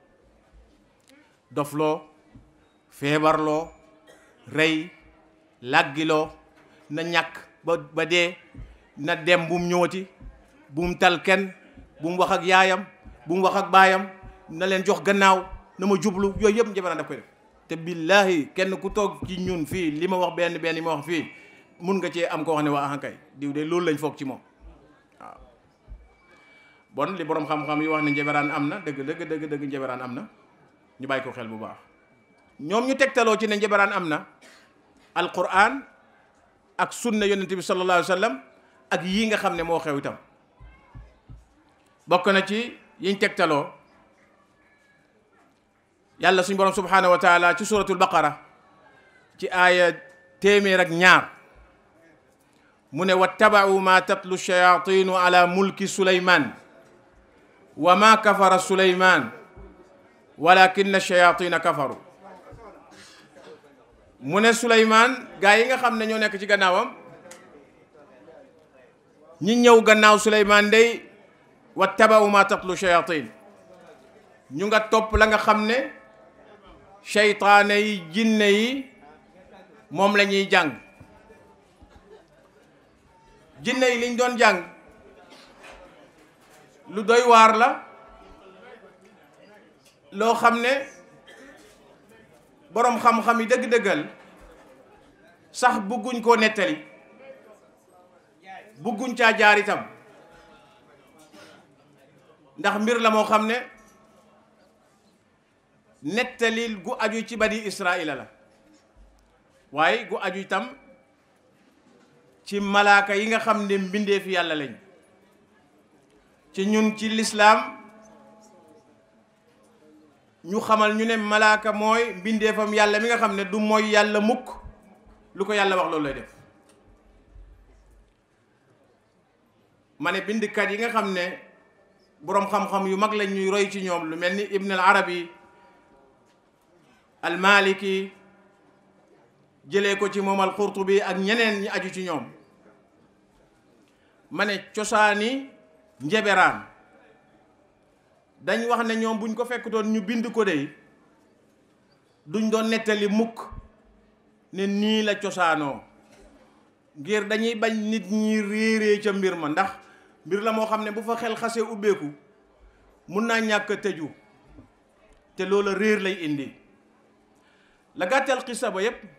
dofloo feebarloo rey làggiloo na ñàkk ba ba dee na dem bu mu ñëwati bu mu tal kenn bu mu wax ak yaayam bu mu wax ak baayam na leen jox gannaaw na ma jublu yooyu yëpp njeberaan daf koy def te billaahi kenn ku toog ci ñun fii li ma wax benn benn yi ma wax fii mun nga cee am koo xam ne waa ahankay diw de loolu lañ foog ci moom waaw bon li boroom xam-xam yi wax ne njeberaan am na dëgg dëgg dëgg dëgg njeberaan am na ñu bàyyi ko xel bu baax ñoom ñu tegtaloo ci ne njeberaan am na alquran ak sunna yonente bi sallallahu alayhi wa sallam ak yii nga xam ne moo xew itam bokk na ci yiñ tegtaloo yàlla suñ borom subhanahu wa taala ci suratul baqara ci aaya téeméer ak ñaar mu ne wattabau ma tatlu shayatinu ala mulki suleyman wa ma kafara suleyman walakinna shayatina kafaru mu ne suleyman gaa yi nga xam ne ñoo nekk ci gannaawam ñi ñëw gannaaw suleyman day wattabau ma tatlu shayatin ñu nga topp la nga xam ne seytaane yi jinne yi moom la ñuy jàng jinne yi liñ doon jàng lu doy waar la loo xam ne boroom xam-xam yi dëgg-dëggal sax bëgguñ koo nettali bëgguñ caa jaar itam ndax mbir la moo xam ne nettalil gu aju ci bani israila la waaye gu aju itam ci malaaka yi nga xam ne mbindeef yàlla lañ ci ñun ci lislaam ñu xamal ñu ne malaaka mooy mbindeefam yàlla mi nga xam ne du mooy yàlla mukk lu ko yàlla wax loolu lay def ma ne bindkat yi nga xam ne boroom xam-xam yu mag lañ ñuy roy ci ñoom lu mel ni ibn al arabi al maliki jëlee ko ci moom al qurtubi ak ñeneen ñi aju ci ñoom ma ne cosaani njeberaan dañ wax ne ñoom buñ ko fekk doon ñu bind ko dey duñ doon nettali mukk ne nii la cosaanoo ngir dañuy bañ nit ñi réeree ca mbir ma ndax mbir la moo xam ne bu fa xel xasee ubbeeku mun naa ñàkk a tëju te loola réer lay indi la gàttal xisa ba yépp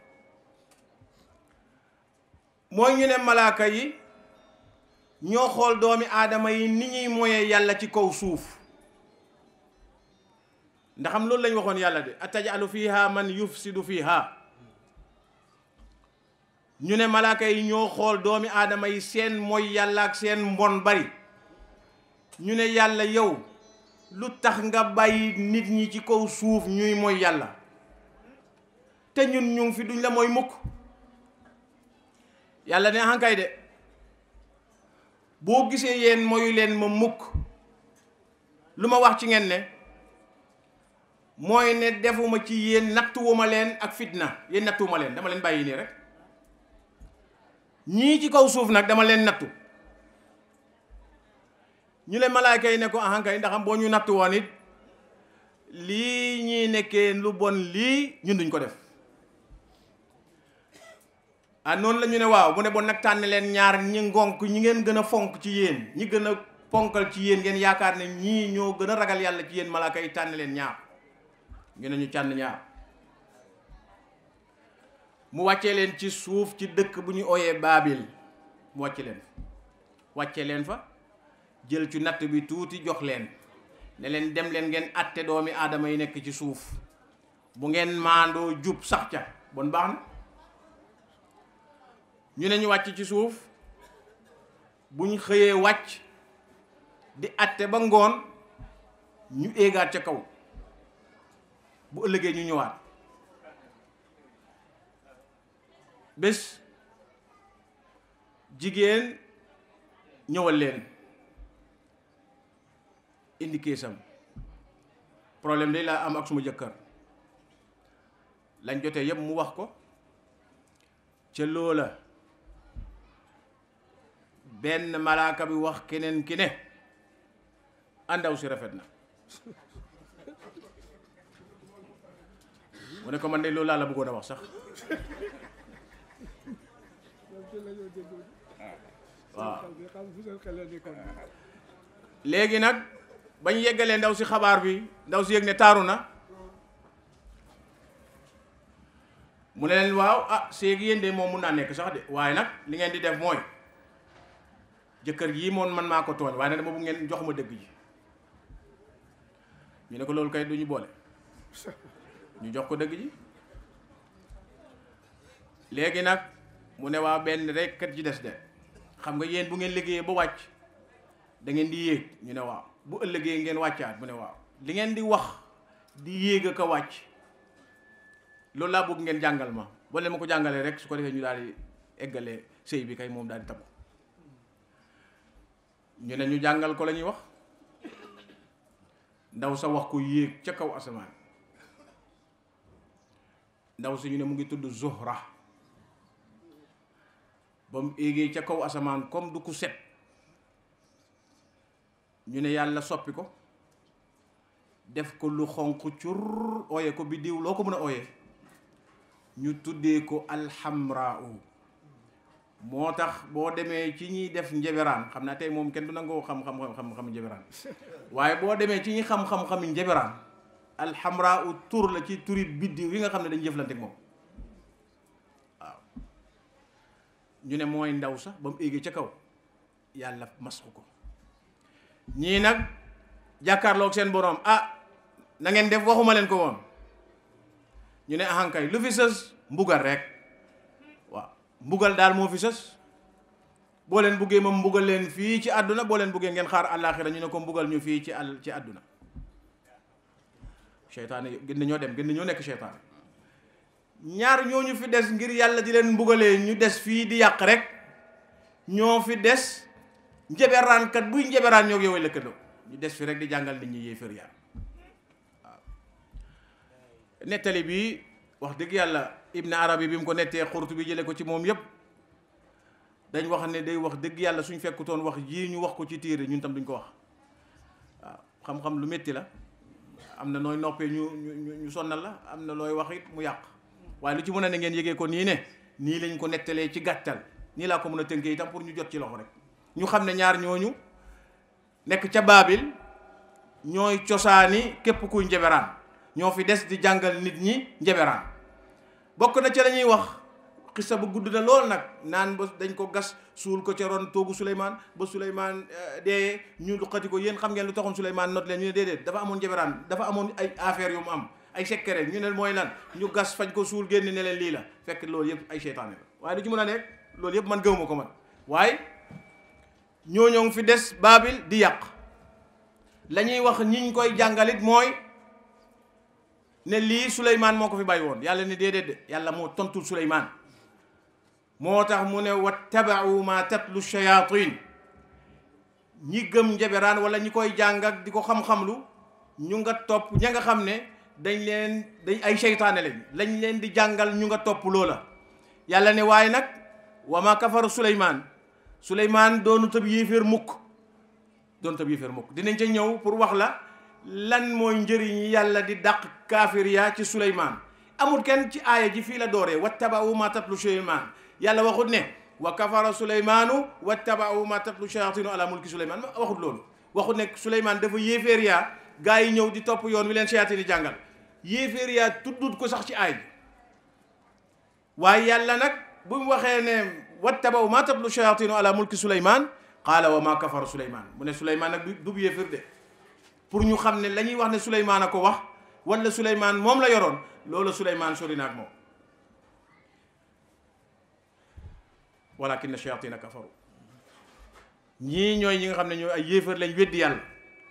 mooy ñu ne malaaka yi ñoo xool doomi aadama yi ni ñuy moyee yàlla ci kaw suuf ndaxam loolu lañ waxoon yàlla de atajalu fiha man yufsidu fiha ñu ne malaaka yi ñoo xool doomi aadama yi seen mooy yàlla ak seen mbon bari ñu ne yàlla yow lu tax nga bàyyi nit ñi ci kaw suuf ñuy mooy yàlla te ñun ñu ngi fi duñ la mooy mukk yàlla ne hankay de boo gisee yéen moyu leen ma mukk lu ma wax ci ngeen ne mooy ne defuma ci yéen nattuwuma leen ak fitna yéen nattuwuma leen dama leen bàyyi nii rek ñii ci kaw suuf nag dama leen nattu ñu leen malaayka yi ne ko ahankay ndaxam boo ñu nattu woon it lii ñuy nekkee lu bon lii ñun duñ ko def ah noonu la ñu ne waaw mu ne bon nag tànn leen ñaar ñi ngonk ñi ngeen gën a fonk ci yéen ñi gën a ponkal ci yéen ngeen yaakaar ne ñii ñoo gën a ragal yàlla ci yéen malaaka yi tànn leen ñaar ñu ne ñu tànn ñaar mu wàccee leen ci suuf ci dëkk bu ñu ooyee baabil mu wàcce leen wàcce leen fa jël ci natt bi tuuti jox leen ne leen dem leen ngeen atte doomi aadama yi nekk ci suuf bu ngeen maandoo jub sax ca bon baax na ñu ne ñu wàcc ci suuf buñ xëyee wàcc di atte ba ngoon ñu éegaat ca kaw bu ëllëgee ñu ñëwaat bés jigéen ñëwal leen indi keesam problème day laa am ak suma jëkkër lañ jotee yépp mu wax ko ca loola benn malaaka bi wax keneen ki ne àndaw si rafet na mu ne ko man de loolu laa la bëggoon a wax sax waaw léegi nag bañ yeggalee ndaw si xabaar bi ndaw si yëg ne taaru na mu ne leen waaw ah séegi yéen de moom mun naa nekk sax de waaye nag li ngeen di def mooy jëkkër yii moom man maa ko tooñ waaye nag dama bu ngeen jox ma dëgg ji ñu ne ko loolu kay du ñu boole ñu jox ko dëgg ji léegi nag mu ne waa benn rek kat ci des de xam nga yéen bu ngeen liggéeyee ba wàcc da ngeen di yéeg ñu ne waaw bu ëllëgee ngeen wàccaat mu ne waaw li ngeen di wax di yéeg a ko wàcc loolu laa bëgg ngeen jàngal ma boo leen ma ko jàngalee rek su ko defee ñu daal di eggale sëy bi kay moom daal di tabu ñu ne ñu jàngal ko la ñuy wax ndaw sa wax ko yéeg ca kaw asamaan ndaw si ñu ne mu ngi tudd Zuhra ba mu éegee ca kaw asamaan comme du ku set ñu ne yàlla soppi ko def ko lu xonq cur ooye ko biddiw loo ko mën a ooyee ñu tuddee ko alxamraa moo tax boo demee ci ñiy def njeberaan xam naa tey moom kenn du nangoo xam xam xam xam njeberaan waaye boo demee ci ñi xam-xam-xam njeberaan alxamraa tur la ci turi biddiw yi nga xam ne dañu jëflante ak moom waaw ñu ne mooy ndaw sax ba mu éegee ca kaw yàlla masxu ko ñii nag jàkkaarloog seen boroom ah na ngeen def waxuma leen ko woon ñu ne ahankay lu fi sës mbugal rek waaw mbugal daal moo fi sës boo leen buggee ma mbugal leen fii ci àdduna boo leen buggee ngeen xaar àllaaxira ñu ne ko mbugal ñu fii ci àll ci àdduna seytaane gën nañoo dem gën nañoo nekk seytaane ñaar ñooñu fi des ngir yàlla di leen mbugalee ñu des fii di yàq rek ñoo fi des njeberaankat buy njeberaan ñoo yow lëkkandoo ñu des fi rek di jàngal nit ñi yéefar yaa waaw nettali bi wax dëgg yàlla ibn arabi bi mu ko nettee xurtu bi jële ko ci moom yépp dañ wax ne day wax dëgg yàlla suñ fekkutoon wax jii ñu wax ko ci téere ñun tam duñ ko wax waaw xam-xam lu métti la am na nooy noppee ñu ñu ñu sonnal la am na looy wax it mu yàq waaye lu ci mën a ne ngeen yëgee ko nii ne nii lañ ko nettalee ci gàttal nii laa ko mën a tënkee itam pour ñu jot ci loxo rek ñu xam ne ñaar ñooñu nekk ca baabil ñooy cosaani képp kuy njeberaan ñoo fi des di jàngal nit ñi njeberaan bokk na ca la ñuy wax xisa bu gudd na lool nag naan ba dañ ko gas suul ko ca ron toogu Souleymane ba Souleymane dee ñu luqati ko yéen xam ngeen lu taxoon Souleymane not leen ñu ne déedéet dafa amoon njeberaan dafa amoon ay affaire yu mu am ay secret ñu ne mooy lan ñu gas fañ ko suul génn ne leen lii la fekk loolu yëpp ay seytaane la waaye lu ci mën a nekk loolu yëpp man gëwuma ko man waaye ñooñoo ngi fi des baabil di yàq la ñuy wax ñiñ koy jàngalit mooy ne lii Souleymane moo ko fi bàyyi woon yàlla ne déedéet de yàlla moo tontul Souleymane moo tax mu ne wattabau ma tatlu shayatin ñi gëm njeberaan wala ñi koy jàng ak di ko xam-xamlu ñu nga topp ña nga xam ne dañ leen dañ ay seytaane lañ lañ leen di jàngal ñu nga topp loola yàlla ne waaye nag wa ma kafaru Souleymane Souleymane doonu tëb yéeféer mukk doonu tëb yéeféer mukk dinañ ca ñëw pour wax la lan mooy njëriñ yàlla di dàq kaafir yaa ci Souleymane amul kenn ci aaya ji fii la dooree wattabau ma tatlu Souleymane yàlla waxut ne wa kafara Souleymanu wattabau ma tatlu shayatinu ala mulki Souleymane waxut loolu waxut ne Souleymane dafa yéeféer yaa gaa yi ñëw di topp yoon wi leen shayatini jàngal yéeféer yaa tuddut ko sax ci aay bi waaye yàlla nag bu mu waxee ne wattabaw ma tatlu shayatinu ala mulki Souleymane qaala wa ma kafara Souleymane mu ne Souleymane nag du bu yéeféer de pour ñu xam ne la ñuy wax ne Souleymane a ko wax wala Souleymane moom la yoroon loolu Souleymane sori na ak moom walakinna shayatina kafaru ñii ñooy ñi nga xam ne ñooy ay yéefar lañ weddi yàlla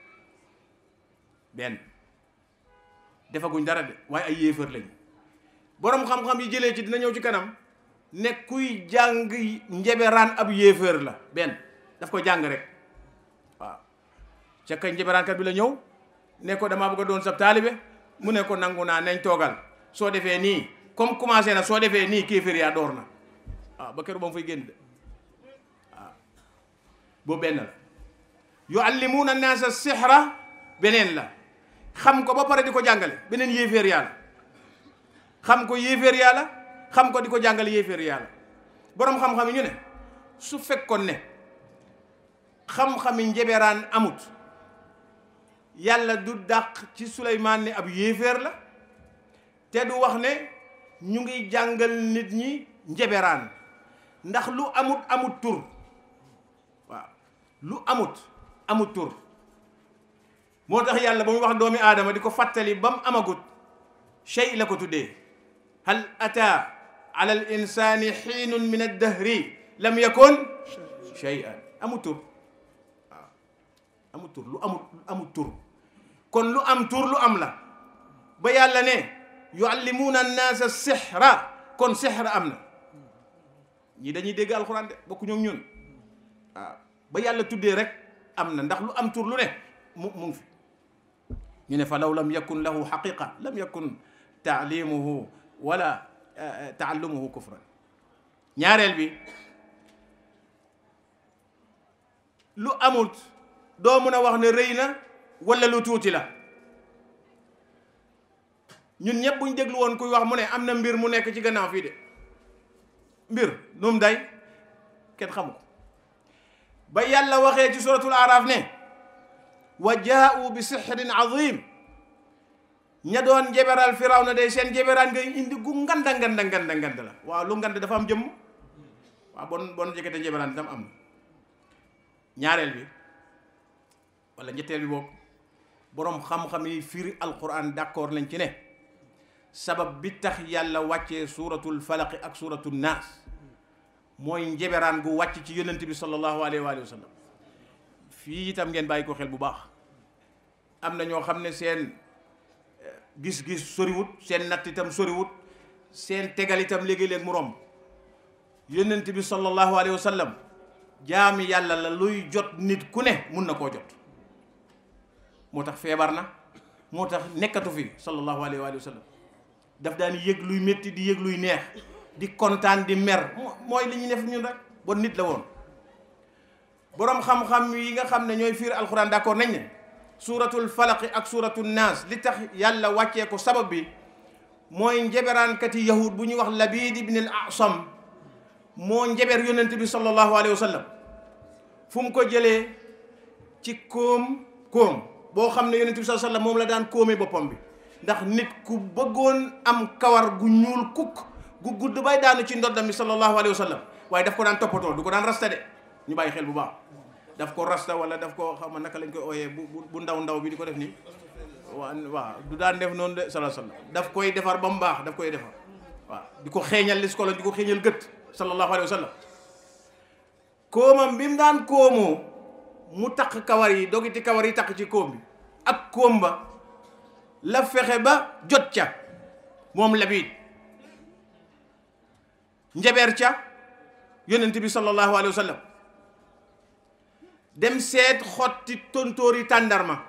benn defaguñ dara de waaye ay yéefar lañ boroom xam-xam yi jëlee ci dina ñëw ci kanam ne kuy jàng njeberaan ab yéefar la benn daf ko jàng rek waaw ca kay njeberaankat bi la ñëw ne ko damaa bëgg a doon sab taalibe mu ne ko nangu naa nañ toogal soo defee nii comme commencé na soo defee nii kéeféer yaa door na waaw ba keroog ba mu fay génn de waaw boobu benn la yuallimuuna naasa sixra beneen la xam ko ba pare di ko jàngale beneen yéeféer yàlla xam ko yéeféer yàlla xam ko di ko jàngale yéeféer yàlla boroom xam-xam yi ñu ne su fekkoon ne xam-xami njeberaan amut yàlla du dàq ci Souleymane ne ab yéeféer la te du wax ne ñu ngi jàngal nit ñi njeberaan ndax lu amut amut tur waaw lu amut amut tur moo tax yàlla ba muy wax doomi aadama di ko fàttali ba mu amagut shay la ko tuddee hal ata ala al insani xiinun min addahri lam yakun shay'an amut tur waaw amut tur lu amut amut tur kon lu am tur lu am la ba yàlla ne yuallimuuna annaasa sixra kon sixra am na ñii dañuy dégg alxuraan de bokku ñoom ñun waaw ba yàlla tuddee rek am na ndax lu am tur lu ne mu mu ngi fi ñu ne fa law lam yakun lahu xaqiqa lam yakun taalimuhu wala taallumuhu kufran ñaareel bi lu amut doo mën a wax ne rëy na wala lu tuuti la ñun ñëpp buñ déglu woon kuy wax mu ne am na mbir mu nekk ci gannaaw fii de mbir nu mu day kenn xamu ko ba yàlla waxee ci suratul araf ne wa jaa'u bi sixrin azim ña doon njeberal firaw na day seen njeberaan ngay indi gu nganda nganda nganda nganda la waaw lu ngand dafa am jëmm waaw bon bon jëkkate njeberaan itam am na ñaareel bi wala ñetteel bi boog boroom xam-xam yi firi alquran d'accord nañ ci ne sabab bi tax yàlla wàccee suuratul falaqi ak suuratul naas mooy njeberaan gu wàcc ci yonent bi sallallahu alayhi wa sallam fii itam ngeen bàyyi ko xel bu baax am na ñoo xam ne seen gis-gis soriwut seen natt itam soriwut seen tegal itam léegi-léeg mu romb yonent bi sallallahu alayhi wa sallam jaami yàlla la luy jot nit ku ne mun na koo jot moo tax feebar na moo tax nekkatu fi sallallahu alayhi wa sallam daf daan yëg luy métti di yëg luy neex di kontaan di mer mooy li ñuy def ñun rek bon nit la woon boroom xam-xam yi nga xam ne ñooy fiir alxuraan d'accord nañ ne suuratul falaqi ak suuratul naas li tax yàlla wàccee ko sabab bi mooy njeberaankati yahud bu ñuy wax Labiid ibn al Asam moo njeber yonent bi sallallahu alayhi wa sallam fu mu ko jëlee ci koom koom boo xam ne yonent bi sallallahu alayhi wa sallam moom la daan koomee boppam bi ndax nit ku bëggoon am kawar gu ñuul kukk gu gudd bay daanu ci ndoddam bi sallallahu alayhi wa sallam waaye daf ko daan toppatoo du ko daan rasta de ñu bàyyi xel bu baax daf ko rasta wala daf ko xam ma naka lañ koy ooyee bu bu ndaw ndaw bi di ko def nii waa waaw du daan def noonu de sallallahu alayhi wa sallam daf koy defar ba mu baax daf koy defar waaw di ko xeeñal lis kolo di ko xeeñal gët sallallahu alayhi wa sallam koomam bi mu daan koomoo mu takk kawar yi dogiti kawar yi takk ci koom bi ak koom ba la fexe ba jot ca moom Labiid njabeer ca yonent bi sallallahu alayhi wa sallam dem seet xotti tontóori tàndarma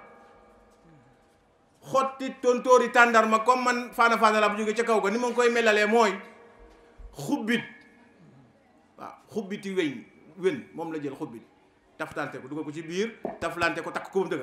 xotti tontóori tàndarma comme man faana faana la bu jóge ca kaw ga ni ma ngi koy melalee mooy xubbit waaw xubbiti weñ wen moom la jël xubbit taflante ko dugal ko ci biir taflante ko takk ko ba mu dëgër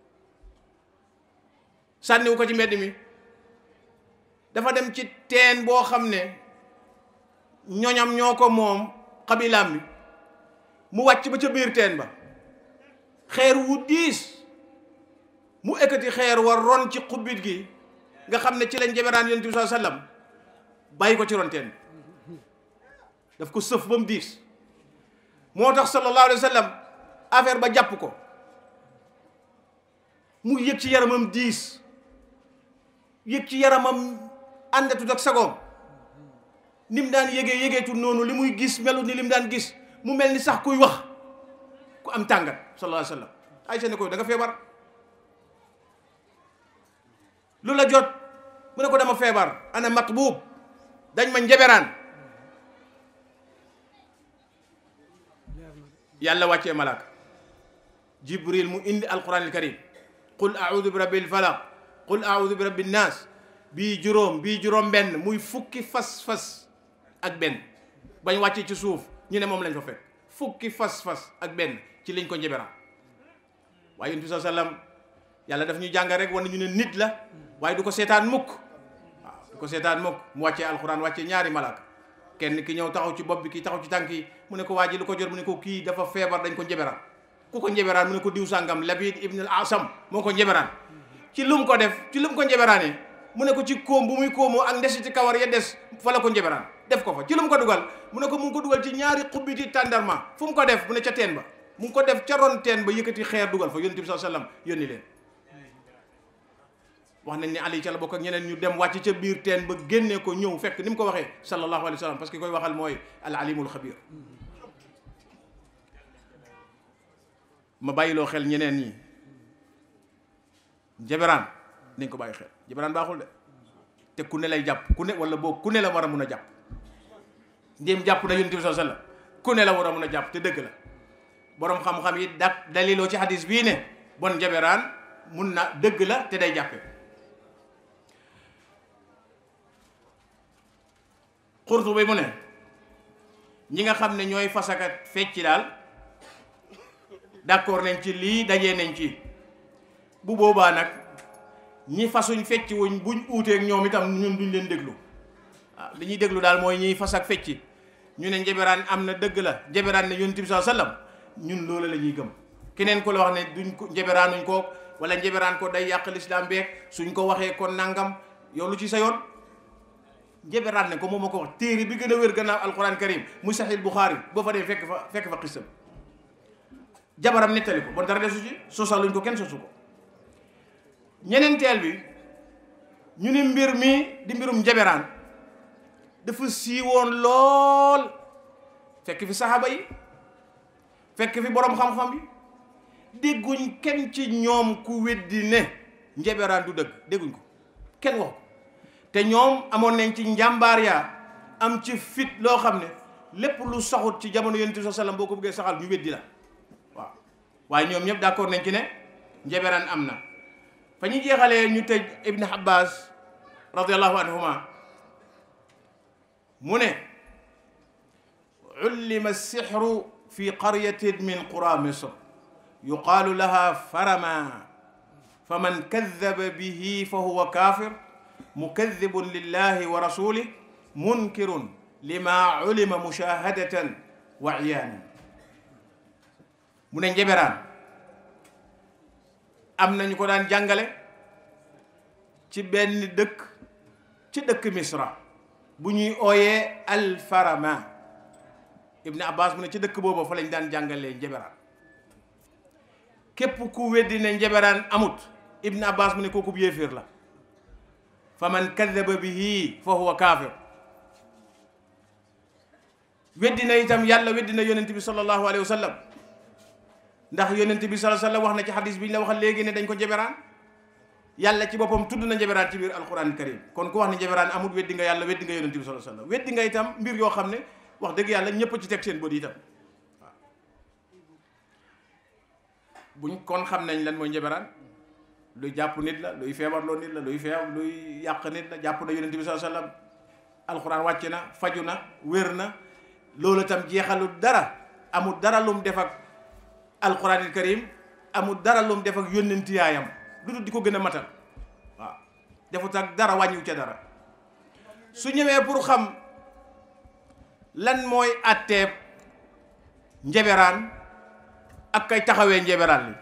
sànniwu ko ci mbedd mi dafa dem ci teen boo xam ne ñoñam ñoo ko moom xabilaam bi mu wàcc ba ca biir teen ba xeer wu diis mu ekkati xeer war ron ci xubbit gi nga xam ne ci lañ njeberaan yonent bi sallallahu alayhi wasallam bàyyi ko ci ron teen bi daf ko sëf ba mu diis moo tax sallallahu alayhi wa sallam affaire ba jàpp ko mu yëg ci yaramam diis yëg ci yaramam àndatut ak sagoom ni mu daan yëgee yëgeetul noonu li muy gis melu ni li mu daan gis mu mel ni sax kuy wax ku am tàngat sallallahu alayhi wa sallam Aysa ne ko da nga feebar lu la jot mu ne ko dama feebar ana matbuub dañ ma njeberaan yàlla wàccee malaaka jibril mu indi alquran al karim qul audu bi rabbil falaq qul audu bi rabbin naas bii juróom bii juróom benn muy fukki fas-fas ak benn bañ wàccee ci suuf ñu ne moom lañ fa fekk fukki fas-fas ak benn ci liñ ko njeberaan waaye yonent bi saa sallam yàlla daf ñu jàngal rek wan ñu ne nit la waaye du ko seetaan mukk waaw du ko seetaan mukk mu wàccee alquran wàccee ñaari malaaka kenn ki ñëw taxaw ci bopp bi kii taxaw ci tànk yi mu ne ko waa ji lu ko jot mu ne ko kii dafa feebar dañ ko njeberaan ku ko njeberaan mu ne ko diw sàngam Labid ibn al Asam moo ko njeberaan ci lu mu ko def ci lu mu ko njeberaanee mu ne ko ci kóom bu muy kóomoo ak ndes ci kawar ya des fa la ko njeberaan def ko fa ci lu mu ko dugal mu ne ko mu ngi ko dugal ci ñaari xubbiti tàndarma fu mu ko def mu ne ca teen ba mu ngi ko def ca ron teen ba yëkkati xeer dugal fa yonent bi sallallahu alayhi wasallam yónni leen wax nañ ne Ali ca la bokk ak ñeneen ñu dem wàcc ca biir teen ba génnee ko ñëw fekk ni mu ko waxee sallallahu alayhi wa sallam parce que koy waxal mooy al alimul xabir ma bàyyiloo xel ñeneen ñi njeberaan nañ ko bàyyi xel njaberaan baaxul de te ku ne lay jàpp ku ne wala boo ku ne la war a mun a jàpp ndéem jàpp na yonent bi sallallahu alayhi wasallam ku ne la war a mun a jàpp te dëgg la boroom xam-xam yi dak daliloo ci hadis bii ne bon njaberaan mun na dëgg la te day jàppe xurtu bi mu ne ñi nga xam ne ñooy fasakat fecci daal d'accord nañ ci lii dajee nañ ci bu boobaa nag ñi fasuñ fecc wuñ buñ uuteeg ñoom itam ñun duñ leen déglu waaw li ñuy déglu daal mooy ñiy fas ak fecci ñu ne njaberaan am na dëgg la njaberaan ne yonent bi sallallahu alayhi wasallam ñun loolu la ñuy gëm keneen ko la wax ne duñ ko njaberaanuñ ko wala njaberaan ko day yàq lislaam beeg suñ ko waxee kon nangam yow lu ci sa yoon njaberaan ne ko moom ma ko wax téere bi gën a wér gannaaw alquran karim muy sahih buxaari boo fa dee fekk fa fekk fa xisam jabaram nettali ko bon dara desu ci sosaluñ ko kenn sosu ko ñeneenteel bi ñu ne mbir mi di mbirum njaberaan dafa siiwoon lool fekk fi saxaaba yi fekk fi boroom xam-xam yi dégguñ kenn ci ñoom ku weddi ne njaberaan du dëgg dégguñ ko kenn wax ko te ñoom amoon nañ ci njàmbaar yaa am ci fit loo xam ne lépp lu saxut ci jamono yonent bi sallallahu alayhi wasallam boo ko bëggee saxal ñu weddi la waaw waaye ñoom ñëpp d'accord nañ ci ne njaberaan am na fa ñu jeexalee ñu tëj ibn abbas radiallahu anhuma mu ne ullima sixru fi qaryatin min qura misr yuqaalu laha farama faman kadaba bihi fa huwa kafir mukadibun lillahi wa rasulih munkirun lima ulima mushahadatan wa iyaanan mu ne njeberaan am nañu ko daan jàngale ci benn dëkk ci dëkk misra bu ñuy ooyee alfarama ibn abbas mu ne ci dëkk booba fa lañ daan jàngalee njeberaan képp ku weddi ne njeberaan amut ibn abbas mu ne kooku bu yéeféer la fa man kadaba bihi fa huwa kaafir weddi na itam yàlla weddi na yonent bi sallallahu alayhi wa sallam ndax yonent bi sallallahu alayhi wa sallam wax na ci xadis bi ñu la waxal léegi ne dañ ko njeberaan yàlla ci boppam tudd na njeberaan ci biir alquran karim kon ku wax ne njeberaan amul weddi nga yàlla weddi nga yonent bi sallallahu alayhi wa sallam weddi nga itam mbir yoo xam ne wax dëgg yàlla ñëpp ci teg seen bët itam waaw buñ kon xam nañ lan mooy njeberaan luy jàpp nit la luy feebarloo nit la luy feebar luy yàq nit la jàpp na yonent bi sallallahu alayhi wa sallam alquran wàcc na faju na wér na loolu itam jeexalu dara amul dara lum def ak alquranil karim amul dara lum def ak yónnenti yaayam lu dul di ko gën a matal waaw defut ak dara wàññiwu ca dara su ñëwee pour xam lan mooy àtteeb njeberaan ak kay taxawee njeberaan li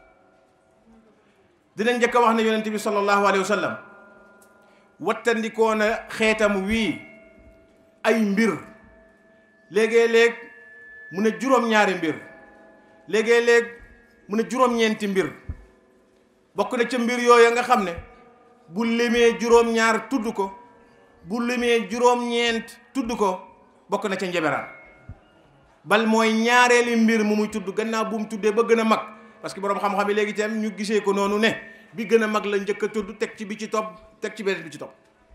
dinañ njëkk a wax ne yonent bi sallallahu alayhi wa sallam wattandikoo na xeetam wii ay mbir léegi-léeg mu ne juróom-ñaari mbir léegi-léeg mu ne juróom-ñeenti mbir bokk na ca mbir yooyu nga xam ne bu limee juróom-ñaar tudd ko bu limee juróom-ñeent tudd ko bokk na ca njeberaan bal mooy ñaareeli mbir mu muy tudd gannaaw bu mu tuddee ba gën a mag parce que boroom xam-xam yi léegi itam ñu gisee ko noonu ne bi gën a mag la njëkk a tudd teg ci bi ci topp teg ci beneen bi ci topp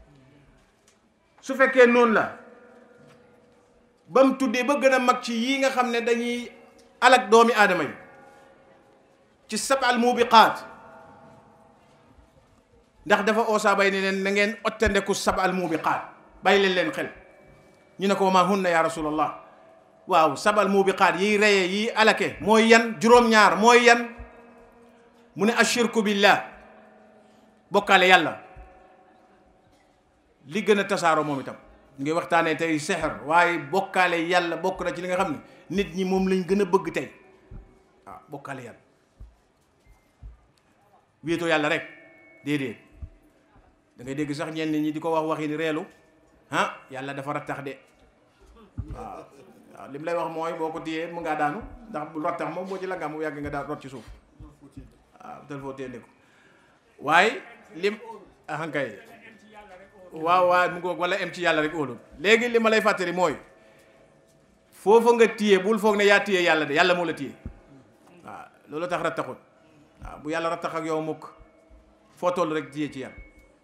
su fekkee noonu la ba mu tuddee ba gën a mag ci yii nga xam ne dañuy alak doomi aadama yi ci sabal mubiqaat ndax dafa oosaa bay ne leen na ngeen ottandeku sabal mubiqaat bàyyi leen leen xel ñu ne ko ma hunna ya rasulallah waaw sabal mubiqaat yiy reye yiy alake mooy yan juróom-ñaar mooy yan mu ne ashirku billah bokkaale yàlla li gën a tasaaroo moom itam ngi waxtaanee tey sexer waaye bokkaale yàlla bokk na ci li nga xam ne nit ñi moom lañ gën a bëgg tey waaw bokkaale yàlla wéetoo yàlla rek déedéet da ngay dégg sax ñenn ñi di ko wax waxi ni reelu ah yàlla dafa rattax de waaw waaw li mu lay wax mooy boo ko téyee mu ngaa daanu ndax bu rattax moom boo ci la nga mu yàgg nga daan rot ci suuf waaw tel foo téende ko waaye lim ahankay waaw waaw mu ngoog wala em ci yàlla rek óolul léegi li ma lay fàttali mooy foofa nga téye bul foog ne yaa téye yàlla de yàlla moo la téye waaw loolu tax rattaxut waaw bu yàlla rattax ak yow mukk foo toll rek téye ci yàlla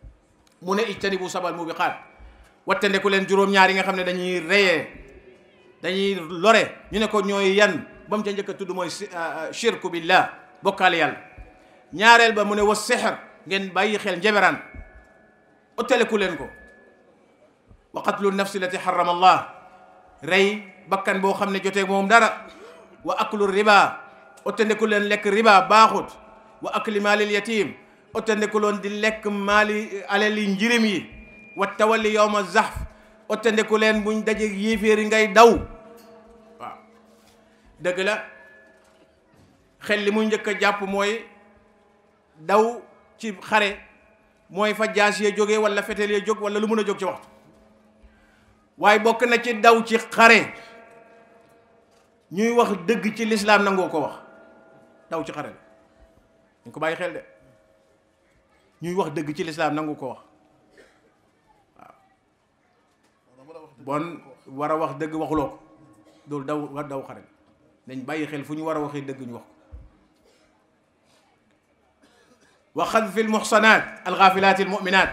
mu ne ijtanibu sabal mubiqaat wattandeku leen juróom-ñaar yi nga xam ne dañuy reyee dañuy lore ñu ne ko ñooy yan ba mu ca njëkk a tudd mooy shirku billah bokkaale yàlla ñaareel ba mu ne wa sixr ngeen bàyyi xel njeberaan ottaleku leen ko wa qatlu nafsi lati harrama allah rey bakkan boo xam ne jotee moom dara wa aklu riba ottandeku leen lekk riba baaxut wa akli maalil yatim ottandeku loon di lekk maali alali njirim yi wa tawalli yawma zahf ottandeku leen buñ daje yéeféeri ngay daw waaw dëgg la xel li muy njëkk a jàpp mooy daw ci xare mooy fa jaas yee jógee wala fetel yee jóg wala lu mun a jóg ci waxtu waaye bokk na ci daw ci xare ñuy wax dëgg ci lislaam nangoo ko wax daw ci xare la ñu ko bàyyi xel de ñuy wax dëgg ci lislaam nangu ko wax waaw bon war a wax dëgg waxuloo ko loolu daw war daw xare dañ bàyyi xel fu ñu war a waxee dëgg ñu wax ko wa xadfi almuxsanaat alxaafilaat almuminaat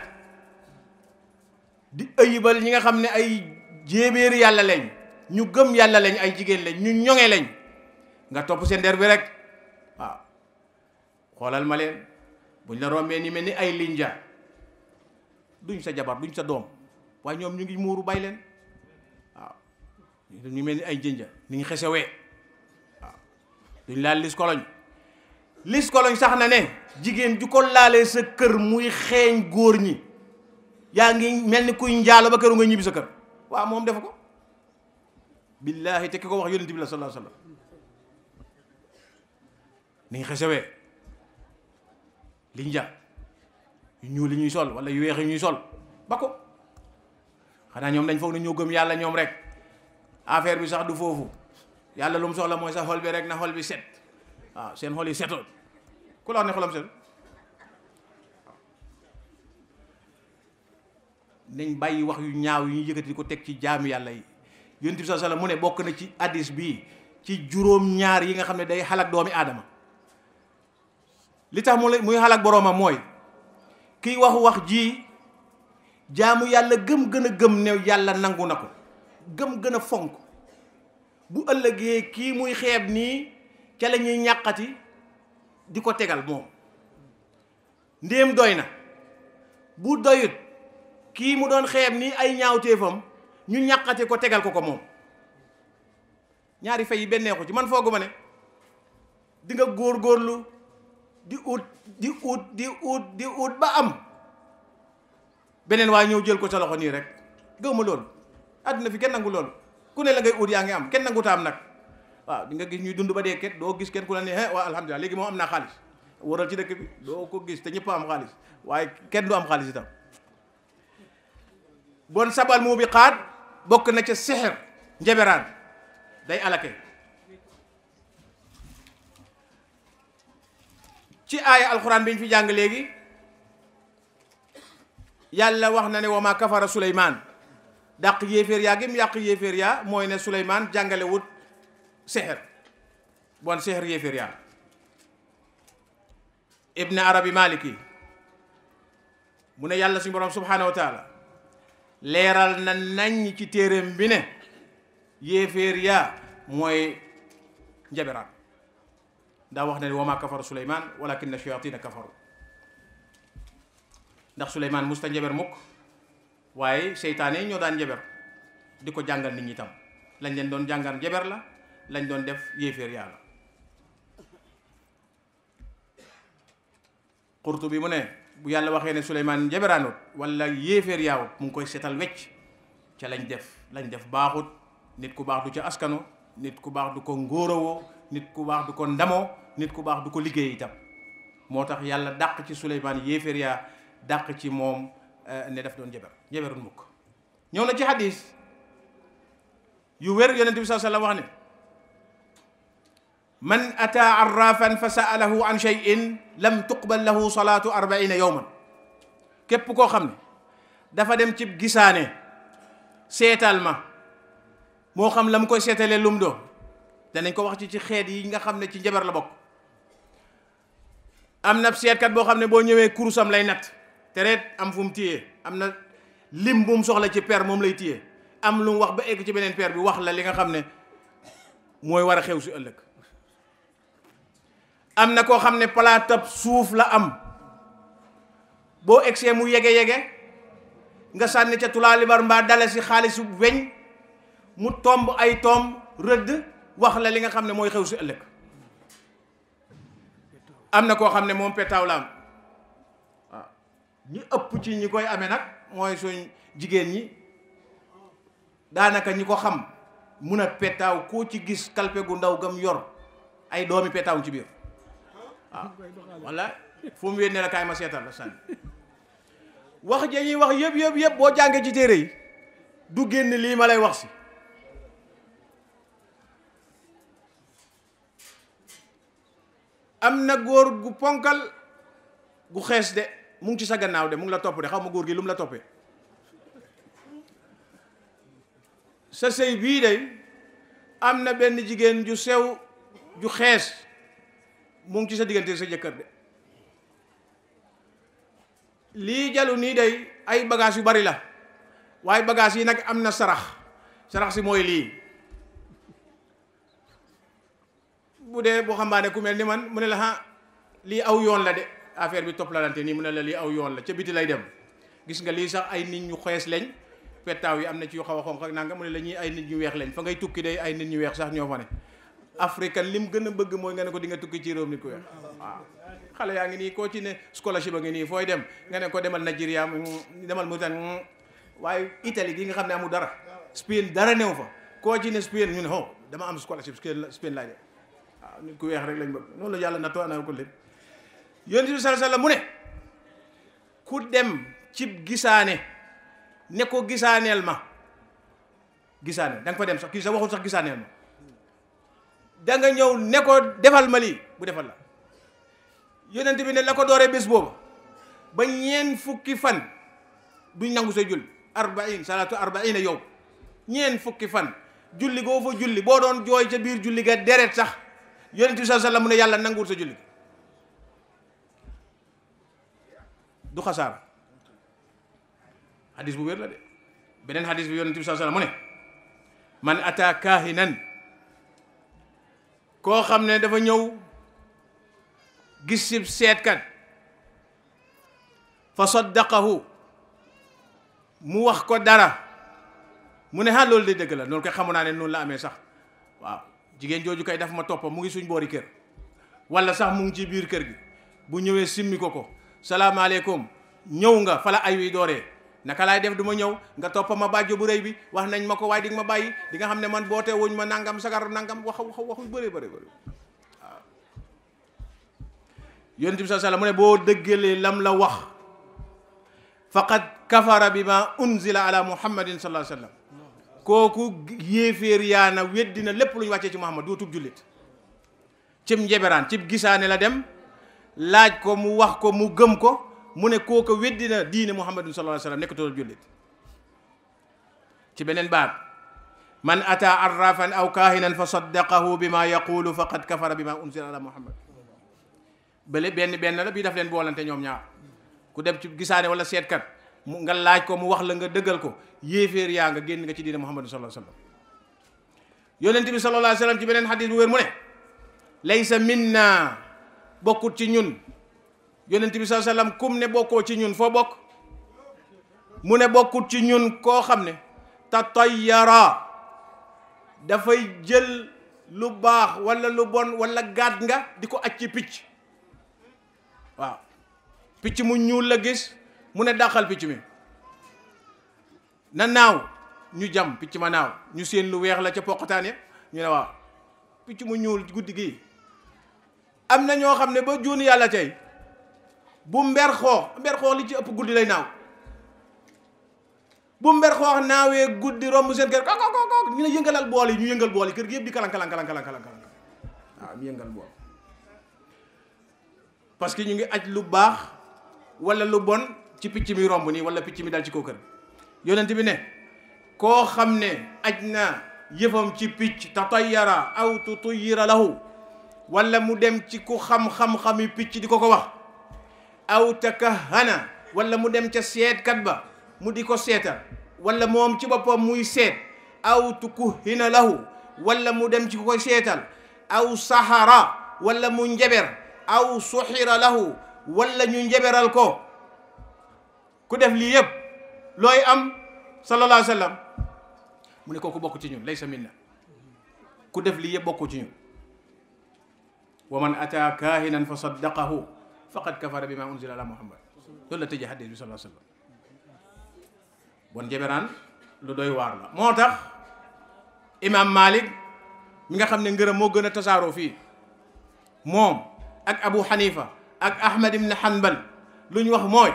di ëyibal ñi nga xam ne ay jéebéeri yàlla lañ ñu gëm yàlla lañ ay jigéen lañ ñu ñoŋe lañ nga topp seen der bi rek waaw xoolal ma leen buñ la rombee ni mel ni ay linja duñ sa jabar duñ sa doom waaye ñoom ñu ngi muuru bay leen waaw ñu mel ni ay jënja ni ñu xesewee waaw duñ laal lis koloñ lis koloñ sax na ne jigéen ju ko laalee sa kër muy xeeñ góor ñi yaa ngi mel ni kuy njaalo ba këru nga ñibbi sa kër waaw moom defa ko billaahi te ki ko wax yonent bi la sallallahu alayhi wasallam ni nga xesewee liñ ja yu ñuul li ñuy sol wala yu weex yi ñuy sol ba ko xanaa ñoom dañ foog ne ñoo gëm yàlla ñoom rek affaire bi sax du foofu yàlla lu mu soxla mooy sa xol bi rek na xol bi set waaw seen xol yi setoon ku la wax ne xolam set nañ bàyyi wax yu ñaaw yu ñuy yëkkati di ko teg ci jaamu yàlla yi yonent bi sallallahu alayhi wasallam mu ne bokk na ci hadis bii ci juróom ñaar yi nga xam ne day xalak doomi aadama li tax mu muy xalak boroomam mooy kiy wax wax ji jaamu yàlla gëm gën a gëm ne yàlla nangu na ko gëm gën a fonk bu ëllëgee kii muy xeeb nii ca la ñuy ñàqati di ko tegal moom ndéem doy na bu doyut kii mu doon xeeb nii ay ñaawteefam ñu ñàqati ko tegal ko ko moom ñaari fay yi benneexu ci man foogu ma ne di nga góor-góorlu di ut di ut di ut di ut ba am beneen waaye ñëw jël ko sa loxo nii rek gëw ma loolu àdduna fi kenn nangu loolu ku ne la ngay ut yaa ngi am kenn nanguta am nag waaw di nga gis ñuy dund ba dee ket doo gis kenn ku la ne eh waaw alhamdulilah léegi moom am naa xaalis waral ci dëkk bi doo ko gis te ñëpp am xaalis waaye kenn du am xaalis itam bon sabal mu bi xaat bokk na ca sexer njeberaan day alake ci aaya alxuraan bi ñu fi jàng léegi yàlla wax na ne wa ma kafara suleymaan dàq yéeféer yaa gi mu yàq yéeféer yaa mooy ne suleymaan jàngale wut sexer bon sexer yéeféer yaa ibn arabi maliki mu ne yàlla suñu borom subhanahu wa taala leeral na nañ ci téeréem bi ne yéeféer yaa mooy njaberaan daa wax ne wa ma kafara suleymaan walakinna shayatina kafaru ndax suleymaan musta njaber mukk waaye seytaane yi ñoo daan njaber di ko jàngal nit ñi tam lañ leen doon jàngal njaber la lañ doon def yéeféer yaa la xurtu bi mu ne bu yàlla waxee ne suleymaan njaberaanut wala yéeféer yaawut mu ngi koy seetal wecc ca lañ def lañ def baaxut nit ku baax du ca askano nit ku baax du ko ngóorowoo nit ku baax du ko ndamoo nit ku baax du ko liggéey itam moo tax yàlla dàq ci suleymaan yéeféer yaa dàq ci moom ne daf doon njaber njaberun mukk ñëw na ci hadis yu wér yonente bi saa sallam wax ne man ata arrafan fa saalahu an cheyin lam tuqbal lahu salaatu arbaina yowman képp koo xam ne dafa dem ci gisaane seetal ma moo xam la mu koy seetalee lum doo danañ ko wax ci ci xeet yi nga xam ne ci njabar la bokk am na seetkat boo xam ne boo ñëwee kurusam lay natt tereet am fu mu téye am na lim bu mu soxla ci per moom lay téye am lu mu wax ba egg ci beneen per bi wax la li nga xam ne mooy war a xew si ëllëg am na koo xam ne palaatab suuf la am boo egsee mu yege yege nga sànni ca tulaalibar mbaa dale si xaalisu weñ mu tomb ay tomb rëdd wax la li nga xam ne mooy xew si ëllëg am na koo xam ne moom petaaw la am waaw ñi ëpp ci ñi koy amee nag mooy suñ jigéen ñi daanaka ñi ko xam mun a petaaw koo ci gis kalpe gu ndaw gam yor ay doomi petaaw ci biir waaw walla fu mu wéet ne la kaay ma seetal la sànni wax ja ñuy wax yëpp yëpp yëpp boo jàngee ci téere yi du génn lii ma lay wax si am na góor gu ponkal gu xees de mu ngi ci sa gannaaw de mu ngi la topp de xaw ma góor gi lu mu la toppee sa sëy bii de am na benn jigéen ju sew ju xees mu ngi ci sa diggante sa jëkkër de lii jalu nii day ay bagage yu bari la waaye bagage yi nag am na sarax sarax si mooy lii bu dee boo xambaane ku mel ni man mu ne la ah lii aw yoon la de affaire bi toppalante nii mu ne la lii aw yoon la ca biti lay dem gis nga lii sax ay nit ñu xees lañ pettaaw yi am na ci yu xaw a xonq ak nanga mu ne la ñuy ay nit ñu weex lañ fa ngay tukki day ay nit ñu weex sax ñoo fa ne africain lim gën a bëgg mooy nga ne ko di nga tukki ci réew nit ku weex waaw xale yaa ngi nii koo ci ne scholarship a ngi nii fooy dem nga ne ko demal Nigeria demal Mauritanie waaye Italie gi nga xam ne amul dara Spain dara new fa koo ci ne Spain ñu ne oh dama am scholarship Spain laay dem waaw nit ku weex rek lañ bëgg noonu la yàlla na too naa ko lépp yonent bi sallallahu alayhi wasallam mu ne ku dem cib gisaane ne ko gisaaneel ma gisaane da nga fa dem sax kii sax waxul sax gisaaneel ma da nga ñëw ne ko defal ma lii bu defal la yonent bi ne la ko dooree bés booba ba ñeen fukki fan duñ nangu sa julli arbain salaatu arbaina yow ñeen fukki fan julli goo fa julli boo doon jooy ca biir julli ga deret sax yonent bi sallallahu alayhi wasallam mu ne yàlla nanguwul sa julli du xasaara hadis bu wér la de beneen hadis bi yonent bi sallallahu alayhi wasallam mu ne man ata kaahinan koo xam ne dafa ñëw gis si seetkat fa saddaqahu mu wax ko dara mu ne ha loolu de dëgg la loolu koy xamu naa ne noonu la amee sax waaw jigéen jooju kay daf ma toppa mu ngi suñ boori kër wala sax mu ngi ci biir kër gi bu ñëwee simmi ko ko salaamaaleykum ñëw nga fala ay wi dooree naka laay def du ma ñëw nga toppa ma bàjjo bu rëy bi wax nañ ma ko waaye di nga ma bàyyi di nga xam ne man boote wuñ ma nangam sagar nangam wax wax waxu bëri bëri bëri waaw yonent bi sallallahu alayhi wasallam mu ne boo dëggalee lam la wax faqad kafara bi ma unzila ala muhammadin sallallahu alayhi wasallam kooku yéeféer yaana weddina lépp lu ñu wàccee ci muhammad doo tub jullit cib njeberaan cib gisaane la dem laaj ko mu wax ko mu gëm ko mu ne kooku weddina diine muhammadin sallallahu alayhi wasallam nekkatoo jullit ci beneen baat man ata arrafan aw kaahinan fa saddaqahu bi ma yaqulu faqad kafara bi ma unzila ala muhammad bële benn benn la bii daf leen boolante ñoom ñaar ku dem ci gisaane wala seetkat mu nga laaj ko mu wax la nga dëggal ko yéeféer yaa nga génn nga ci diine muhammad sallallahu alayhi wasallam yonent bi sallallahu alayhi wasallam ci beneen xadis bu wér mu ne laysa minna bokkut ci ñun yonent bi sallallahu alayhi wasallam kum ne bokkoo ci ñun foo bokk mu ne bokkut ci ñun koo xam ne tatayyara dafay jël lu baax wala lu bon wala gàdd nga di ko aj ci picc waaw picc mu ñuul la gis mu ne dàqal picc mi na naaw ñu jam picc ma naaw ñu seen lu weex la ca poqataan ya ñu ne waaw picc mu ñuul guddi gi am na ñoo xam ne ba juuni yàlla tey bu mber xoox mber xoox li ci ëpp guddi lay naaw bu mber xoox naawee guddi romb seen kër ko ko ko ñu ne yëngalal bool yi ñu yëngal bool yi kër gi yëpp di kalan kalan kalan kalan kalan waaw ñu yëngal bool parce que ñu ngi aj lu baax wala lu bon ci picc mi romb nii wala picc mi dal ci kaw kër yonent bi ne koo xam ne aj na yëfam ci picc tatayyara aw tutuyira lahu wala mu dem ci ku xam-xam-xami picc di ko ko wax aw takahana wala mu dem ca seetkat ba mu di ko seetal wala moom ci boppam muy seet aw tukuhina lahu wala mu dem ci ko seetal aw sahara wala mu njeber aw suxira lahu wala ñu njeberal ko ku def lii yëpp looy am sallallahu alayhi wa sallam mu ne kooku bokk ci ñun laysa minna ku def lii yëpp bokku ci ñun wa man ata kahinan fa saddaqahu faqad kafara bima unzila ala muhammad loolu la tëjee xadis bi sallallahu alayhi wa sallam bon njeberaan lu doy waar la moo tax imam malik mi nga xam ne ngërëm moo gën a tasaaroo fii moom ak abu xanifa ak ahmad ibn hanbal lu ñu wax mooy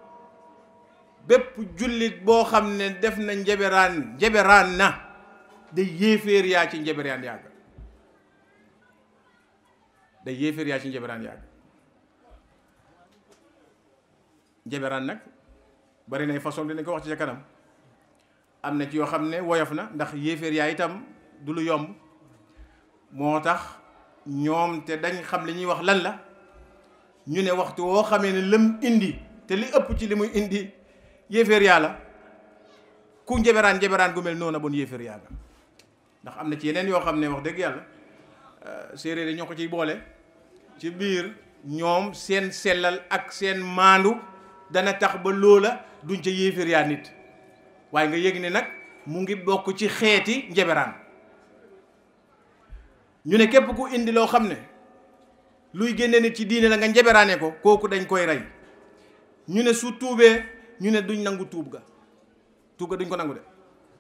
bépp jullit boo xam ne def na njeberaan njeberaan na day yéeféer yaa ci njeberaan yàgg day yéeféer yaa ci njeberaan yàgg njeberaan nag bari nay façon dinañ ko wax ci ca kanam am na ci yoo xam ne woyof na ndax yéeféer yaa itam du lu yomb moo tax ñoom te dañ xam li ñuy wax lan la ñu ne waxtu woo xamee ne lëm indi te li ëpp ci li muy indi yéeféer yàlla ku njeberaan njeberaan gu mel noonu bon yéeféer yàlla ndax am na ci yeneen yoo xam ne wax dëgg yàlla séeréer yi ñoo ko ciy boole ci biir ñoom seen sellal ak seen maandu dana tax ba loola duñ ca yéeféer yaa nit waaye nga yëg ne nag mu ngi bokk ci xeeti njeberaan ñu ne képp ku indi loo xam ne luy génne nit ci diine la nga njeberaane ko kooku dañ koy rey ñu ne su tuubee ñu ne duñ nangu tuub ga tuub ga duñ ko nangu de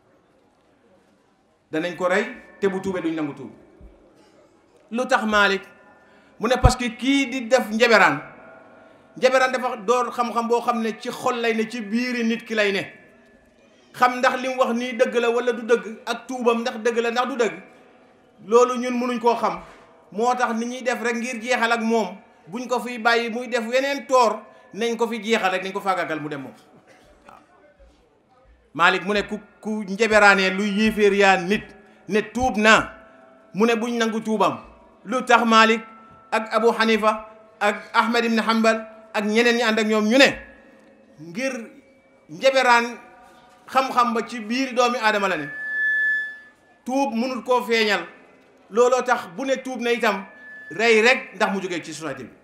danañ ko rey te bu tuubee duñ nangu tuub lu tax Malik mu ne parce que kii di def njeberaan njeberaan dafa door xam-xam boo xam ne ci xol lay ne ci biiri nit ki lay ne xam ndax li mu wax nii dëgg la wala du dëgg ak tuubam ndax dëgg la ndax du dëgg loolu ñun mënuñ koo xam moo tax ni ñuy def rek ngir jeexal ak moom buñ ko fiy bàyyi muy def weneen toor nañ ko fi jeexal rek nañ ko faagagal mu dem moom waaw Malik mu ne ku ku njeberaanee luy yéeféer yaa nit ne tuub naa mu ne buñ nangu tuubam lu tax Malik ak Abu Hanifa ak Ahmad ibn Hanbal ak ñeneen ñi ànd ak ñoom ñu ne ngir njeberaan xam-xam ba ci biir doomi aadama la ne tuub mënut koo feeñal looloo tax bu ne tuub na itam rey rek ndax mu jógee ci société bi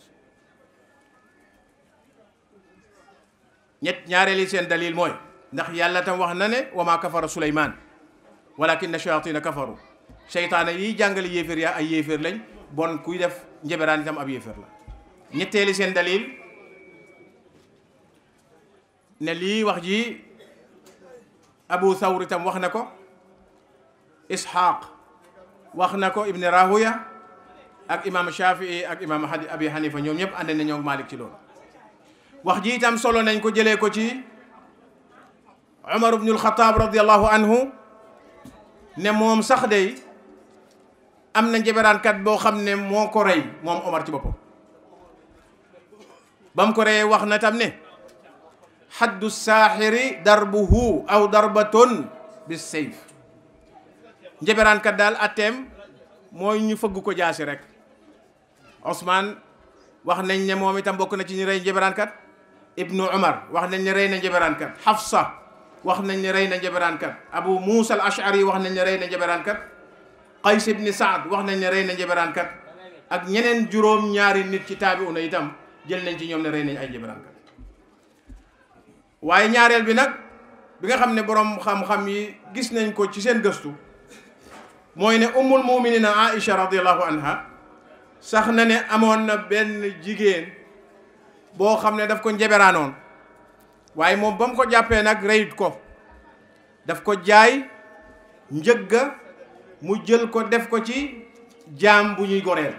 ñett ñaareeli seen dalil mooy ndax yàlla tam wax na ne wa maa kafara suleymaan walakinna shayatina kafaru seytaane yiy jàngale yéeféer yaa ay yéeféer lañ bon kuy def njeberaan itam ab yéeféer la ñetteeli seen dalil ne lii wax ji abu thawr itam wax na ko ishaq wax na ko ibn rahuya ak imam shafii ak imam abi hanifa ñoom ñëpp ànd nañoo malik ci loolu wax ji itam solo nañ ko jëlee ko ci umar ibnul xataab radiallahu anhu ne moom sax day am na njeberaankat boo xam ne moo ko rey moom omar ci boppam ba mu ko reyee wax na tam ne xaddu saaxiri darbuhu aw darbatun bis sayf njeberaankat daal atteem mooy ñu fëgg ko jaasi rek Ousmane wax nañ ne moom itam bokk na ci ñu rey njeberaankat ibnu Umar wax nañ ne rey na njeberaankat Hafsa wax nañ ne rey na njeberaankat Abu Musa al Ashari wax nañ ne rey na njeberaankat Qays ibni Saad wax nañ ne rey na njeberaankat ak ñeneen juróom ñaari nit ci taabiuna itam jël nañ ci ñoom ne rey nañ ay njeberaankat waaye ñaareel bi nag bi nga xam ne borom xam-xam yi gis nañ ko ci seen gëstu mooy ne ummul muminina Aïcha radiallahu anha sax na ne amoon na benn jigéen boo xam ne daf ko njeberaanoon waaye moom ba mu ko jàppee nag reyut ko daf ko jaay njëgga mu jël ko def ko ci jaam bu ñuy goreel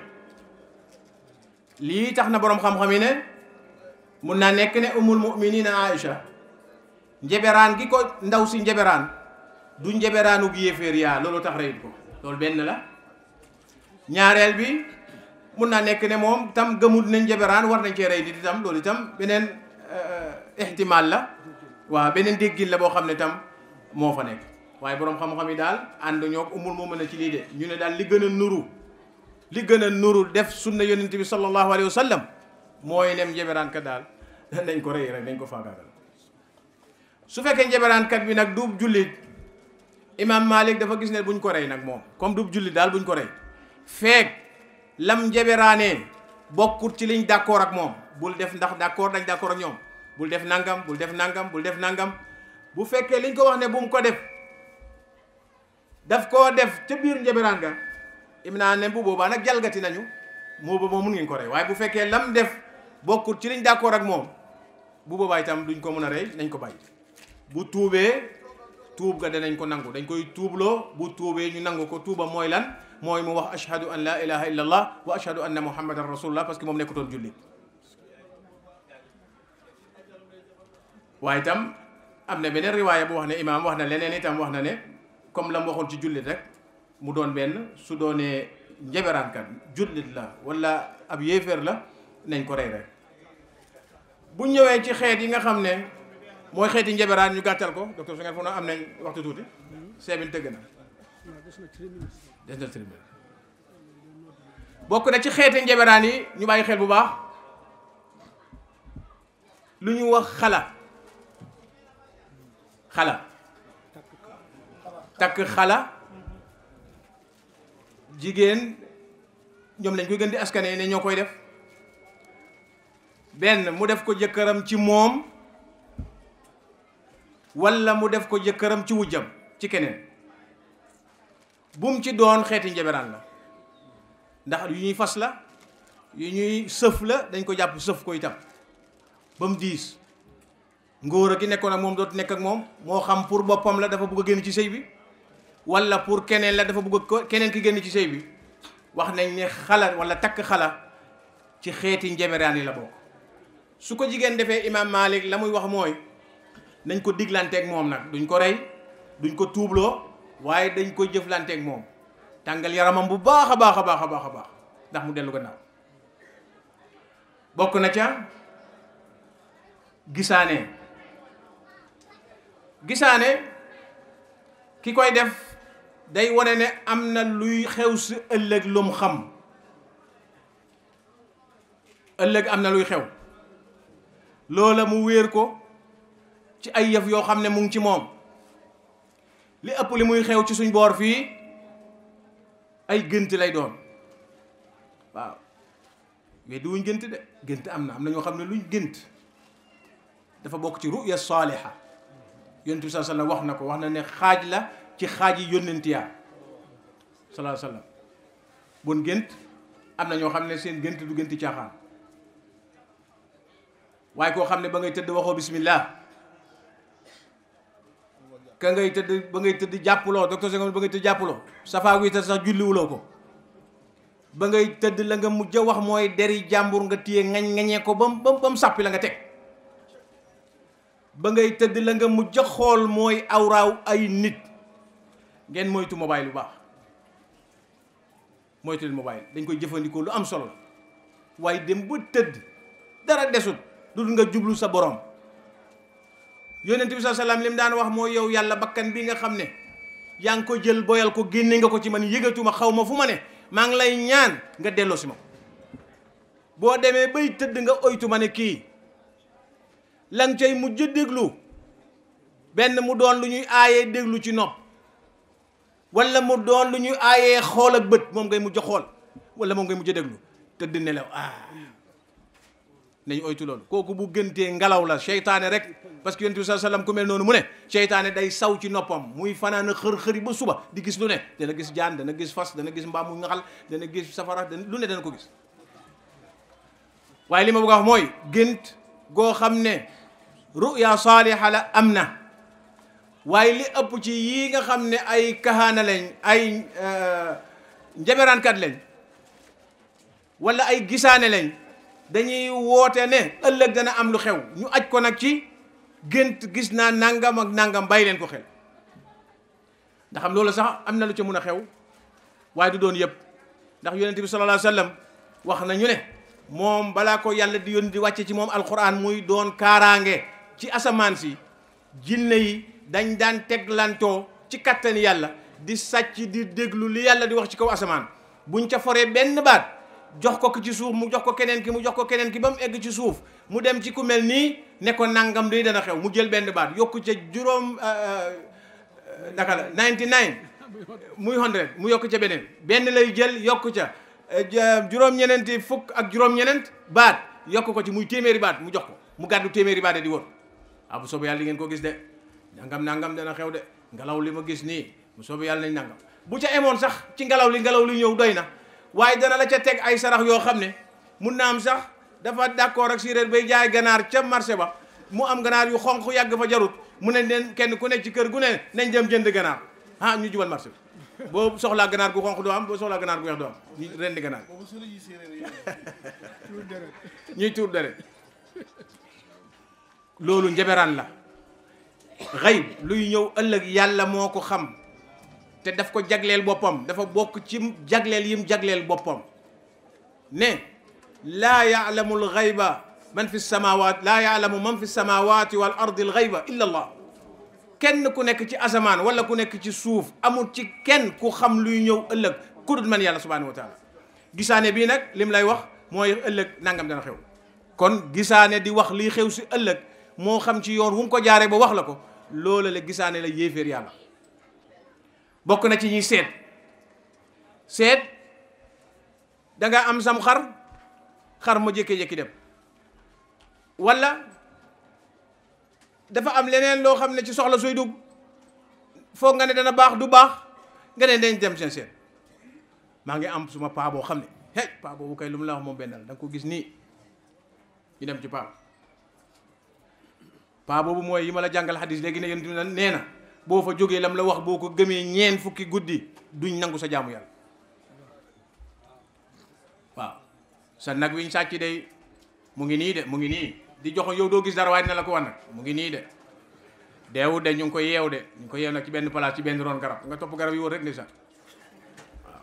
lii tax na boroom xam-xam yi ne mun naa nekk ne ummul muminina Aïcha njeberaan gi ko ndaw si njeberaan du njeberaanu gi yéeféer yaa loolu tax reyut ko loolu benn la ñaareel bi mun naa nekk ne moom tam gëmut nañ njeberaan war nañ cee rey nit itam loolu itam beneen ihtimal la waaw beneen déggin la boo xam ne tam moo fa nekk waaye boroom xam-xam yi daal ànd ñoo umul moo mën a ci lii de ñu ne daal li gën a nuru li gën a nuru def sunna yonent bi sallallahu alayhi wa sallam mooy nem njeberaan ka daal nañ ko rey rek nañ ko faagaagal su fekkee njeberaankat bi nag duub jullit imam Malik dafa gis ne buñ ko rey nag moom comme duub jullit daal buñ ko rey feek lam njeberaanee bokkut ci liñ d'accord ak moom bul def ndax d'accord dañ d'accord ak ñoom bul def nangam bul def nangam bul def nangam bu fekkee liñ ko wax ne bu mu ko def daf koo def ca biir njeberaan ga im naa ne bu boobaa nag jalgati nañu moo booba mun ngeen ko rey waaye bu fekkee lam def bokkut ci liñ d'accord ak moom bu boobaa itam duñ ko mën a rey nañ ko bàyyi bu tuubee tuub ga danañ ko nangu dañ koy tuubloo bu tuubee ñu nangu ko tuuba mooy lan mooy mu wax ashhadu an la ilaha illa allah wa ashhadu anna muhammadan rasulullah parce que moom nekkutoon jullit waaye itam am na beneen riwaaya bu wax ne imaam wax na leneen itam wax na ne comme la mu waxoon ci jullit rek mu doon benn su doonee njeberaankat jullit la wala ab yéeféer la nañ ko rey rek bu ñëwee ci xeet yi nga xam ne mooy xeeti njeberaan ñu gàttal ko docteur su ngeen foog am nañ waxtu tuuti seebin tëgg na des na tribune bokk na ci xeeti njeberaan yi ñu bàyyi xel bu baax lu ñu wax xala xala takk xala jigéen ñoom lañ koy gën di askane ne ñoo koy def benn mu def ko jëkkëram ci moom walla mu def ko jëkkëram ci wujjam ci keneen bum ci doon xeeti njeberaan la ndax yu ñuy fas la yu ñuy sëf la dañ ko jàpp sëf ko itam ba mu diis ngóor a ki nekkoon ak moom dootu nekk ak moom moo xam pour boppam la dafa bëgg a génn ci sëy bi walla pour keneen la dafa bëgg a keneen ki génn ci sëy bi wax nañ ne xala walla takk xala ci xeeti njeberaan yi la bokk su ko jigéen defee imaam Malik la muy wax mooy nañ ko diglanteeg moom nag duñ ko rey duñ ko tuubloo waaye dañ ko jëflanteeg moom tàngal yaramam bu baax a baax a baax a baax a baax ndax mu dellu gannaaw bokk na ca gisaane gisaane ki koy def day wane ne am na luy xew si ëllëg lum xam ëllëg am na luy xew loola mu wéer ko ci ay yëf yoo xam ne mu ngi ci moom li ëpp li muy xew ci suñ boor fii ay gënt lay doon waaw mais du wuñ gënt de gënt am na am na ñoo xam ne luñ gënt dafa bokk ci ruya saaliha yonent bi sallallahu alayhi wasallam wax na ko wax na ne xaaj la ci xaaj yi yónnent yaa sallallahu alayhi wasallam bon gënt am na ñoo xam ne seen gënt du gënt caaxaan waaye koo xam ne ba ngay tëdd waxoo bismillah ka ngay tëdd ba ngay tëdd jàppuloo docteur Senghor ba ngay tëdd jàppuloo safaa wi tëdd sax julliwuloo ko ba ngay tëdd la nga mujj a wax mooy deri jàmbur nga téye ngañ ngañee ko ba mu ba mu sàppi la nga teg ba ngay tëdd la nga mujj a xool mooy awraaw ay nit ngeen moytu mobile bu baax moytu leen mobile dañ koy jëfandikoo lu am solo la waaye dem ba tëdd dara desut du nga jublu sa borom yonent bi sallallahu alayhi wasallam li mu daan wax mooy yow yàlla bakkan bi nga xam ne yaa ngi ko jël boyal ko génne nga ko ci man yëgatuma xaw ma fu ma ne maa ngi lay ñaan nga delloo si ma boo demee bay tëdd nga oytu ma ne kii la nga cay mujj déglu benn mu doon lu ñuy aayee déglu ci nopp wala mu doon lu ñuy aayee xool ak bët moom ngay mujj xool wala moom ngay mujj déglu tëdd nelaw ah nañu oytu loolu kooku bu gëntee ngelaw la seytaane rek parce que yonent bi sallallahu alayhi wasallam ku mel noonu mu ne seytaane day saw ci noppam muy fanaan xër xëri ba suba di gis lu ne dana gis jaan dana gis fas dana gis mbaam mu ngaxal dana gis safara dana lu ne dana ko gis waaye li ma bëgg a wax mooy gént goo xam ne ruya saaliha la am na waaye li ëpp ci yii nga xam ne ay kahaana lañ ay njaberaankat lañ wala ay gisaane lañ dañuy woote ne ëllëg dana am lu xew ñu aj ko nag ci gént gis naa nangam ak nangam bàyyi leen ko xel ndax am loolu sax am na lu ca mun a xew waaye du doon yëpp ndax yonent bi sallallahu alayhi wasallam wax nañu ne moom balaa ko yàlla di yónni di wàcce ci moom alquran muy doon kaaraange ci asamaan si jinne yi dañ daan teglantoo ci kattani yàlla di sàcc di déglu li yàlla di wax ci kaw asamaan buñ ca foree benn baat jox ko ki ci suuf mu jox ko keneen ki mu jox ko keneen ki ba mu egg ci suuf mu dem ci ku mel nii ne ko nangam day dana xew mu jël benn baat yokku ca juróom naka la 99 muy 100 mu yokk ca beneen benn lay jël yokku ca juróom-ñeneenti fukk ak juróom-ñeneent baat yokk ko ci muy téeméeri baat mu jox ko mu gàddu téeméeri baat di wër ah bu soobee yàlla di ngeen ko gis de nangam nangam dana xew de ngelaw li ma gis nii bu soobee yàlla nañ nangam bu ca emoon sax ci ngelaw li ngelaw li ñëw doy na waaye dana la ca teg ay sarax yoo xam ne mun na am sax dafa d'accord ak séeréer bay jaay ganaar ca marché ba mu am ganaar yu xonq yàgg fa jarut mu ne leen kenn ku nekk ci kër gu ne nañ dem jënd ganaar ah ñu jubal marché bi boo soxlaa ganaar gu xonq doo am boo soxlaa ganaar gu weex doo am ñu rendi ganaar ñuy tuur deret loolu njaberaan la xayb luy ñëw ëllëg yàlla moo ko xam te daf ko jagleel boppam dafa bokk ci jagleel yim jagleel boppam ne laa yaalamu alxayba man fi samawat laa yaalamu man fi samawati wal ardi alxayba illa allah kenn ku nekk ci asamaan wala ku nekk ci suuf amul ci kenn ku xam luy ñëw ëllëg ku dul man yàlla subhanahu wa taala gisaane bii nag lim lay wax mooy ëllëg nangam dana xew kon gisaane di wax liy xew si ëllëg moo xam ci yoon wu mu ko jaaree ba wax la ko loola la gisaane la yéeféer yàlla bokk na ci ñuy seet seet da nga am sam xar xar ma jékki-jékki dem wala dafa am leneen loo xam ne ci soxla sooy dugg foog nga ne dana baax du baax nga ne dañ dem seen seet maa ngi am suma paa boo xam ne hey paa boobu kay lu mu la wax moom benn la da nga ko gis nii ñu dem ci paa paa boobu mooy yi ma la jàngal xadis léegi ne yéen nee na boo fa jógee lam la wax boo ko gëmee ñeen fukki guddi duñ nangu sa jaamu yàlla waaw sa nag wiñ sàcc day mu ngi nii de mu ngi nii di jox yow doo gis dara waaye dina la ko wan nag mu ngi nii de deewu de ñu ngi ko yeew de ñu ngi ko yeew nag ci benn place ci benn ron garab nga topp garab yi wër rek ni sax waaw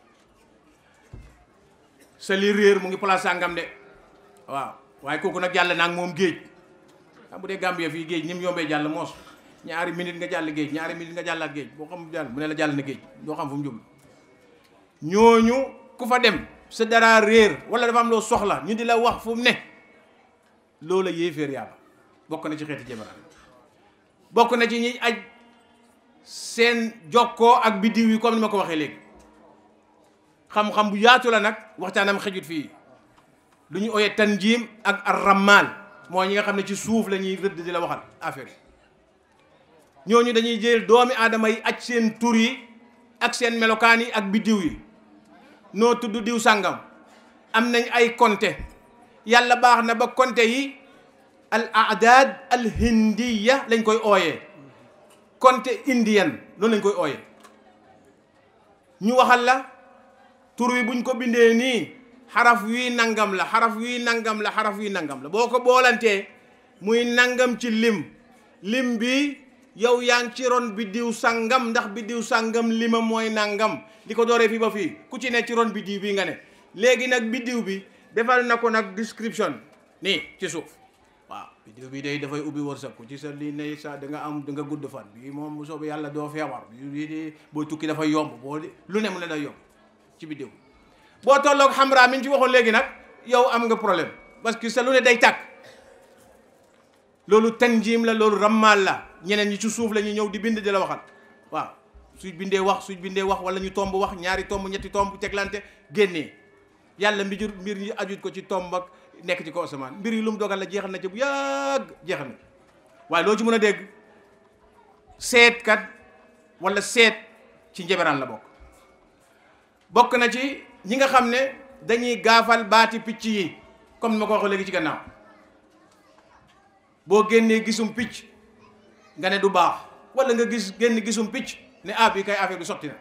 sa li réer mu ngi place sàngam de waaw waaye kooku nag jàll naag moom géej xam bu dee Gambie fii géej ni mu yombee jàll moos ñaari minute nga jàll géej ñaari minute nga jàll ak géej boo xam jàll mu ne la jàll na géej doo xam fu mu jublu ñooñu ku fa dem sa dara réer wala dafa am loo soxla ñu di la wax fu mu ne loola yéeféer yàlla bokk na ci xeeti jabaraan bokk na ci ñi aj seen jokkoo ak biddiw yi comme ni ma ko waxee léegi xam-xam bu yaatu la nag waxtaanam xejut fii lu ñu ooyee tanjim ak arramal mooy ñi nga xam ne ci suuf la ñuy rëdd di la waxal affaire yi ñooñu dañuy jël doomi aadama yi aj seen tur yi ak seen melokaan yi ak biddiw yi noo tudd diw sàngam am nañ ay konte yàlla baax na ba konte yi al aadaad al hindiya lañ koy ooyee konte indienne loolu lañ koy ooyee ñu waxal la tur wi buñ ko bindee nii xaraf wii nangam la xaraf wii nangam la xaraf wii nangam la boo ko boolantee muy nangam ci lim lim bi yow yaa ngi ci ron biddiw sangam ndax biddiw sangam lima mooy nangam li ko dooree fii ba fii ku ci ne ci ron biddiw bi nga ne léegi nag biddiw bi defal na ko nag description nii ci suuf waaw biddiw bi day dafay ubbi wërsëg ku ci sa lii ne sa da nga am da nga gudd fan bii moom bu soobee yàlla doo feebar bii di boo tukki dafay yomb boo lu ne mu ne day yomb ci biddiw boo tolloog xamra mi ñu ci waxoon léegi nag yow am nga problème parce que sa lu ne day tàkk loolu tanjim la loolu rammal la ñeneen ñi ci suuf la ñu ñëw di bind di la waxal waaw suñ bindee wax suñ bindee wax wala ñu tomb wax ñaari tomb ñetti tomb teglante génnee yàlla mbir mbir ñi ajut ko ci tomb ak nekk ci kaw asamaan mbir yi lu mu dogal la jeexal na ci bu yàgg jeexal na waaye loo ci mën a dégg seetkat wala seet ci njeberaan la bokk bokk na ci ñi nga xam ne dañuy gaafal baati picc yi comme ni ma ko waxee léegi ci gannaaw boo génnee gisum picc nga ne du baax wala nga gis génn gisum picc ne ah bi kay affaire bi sotti na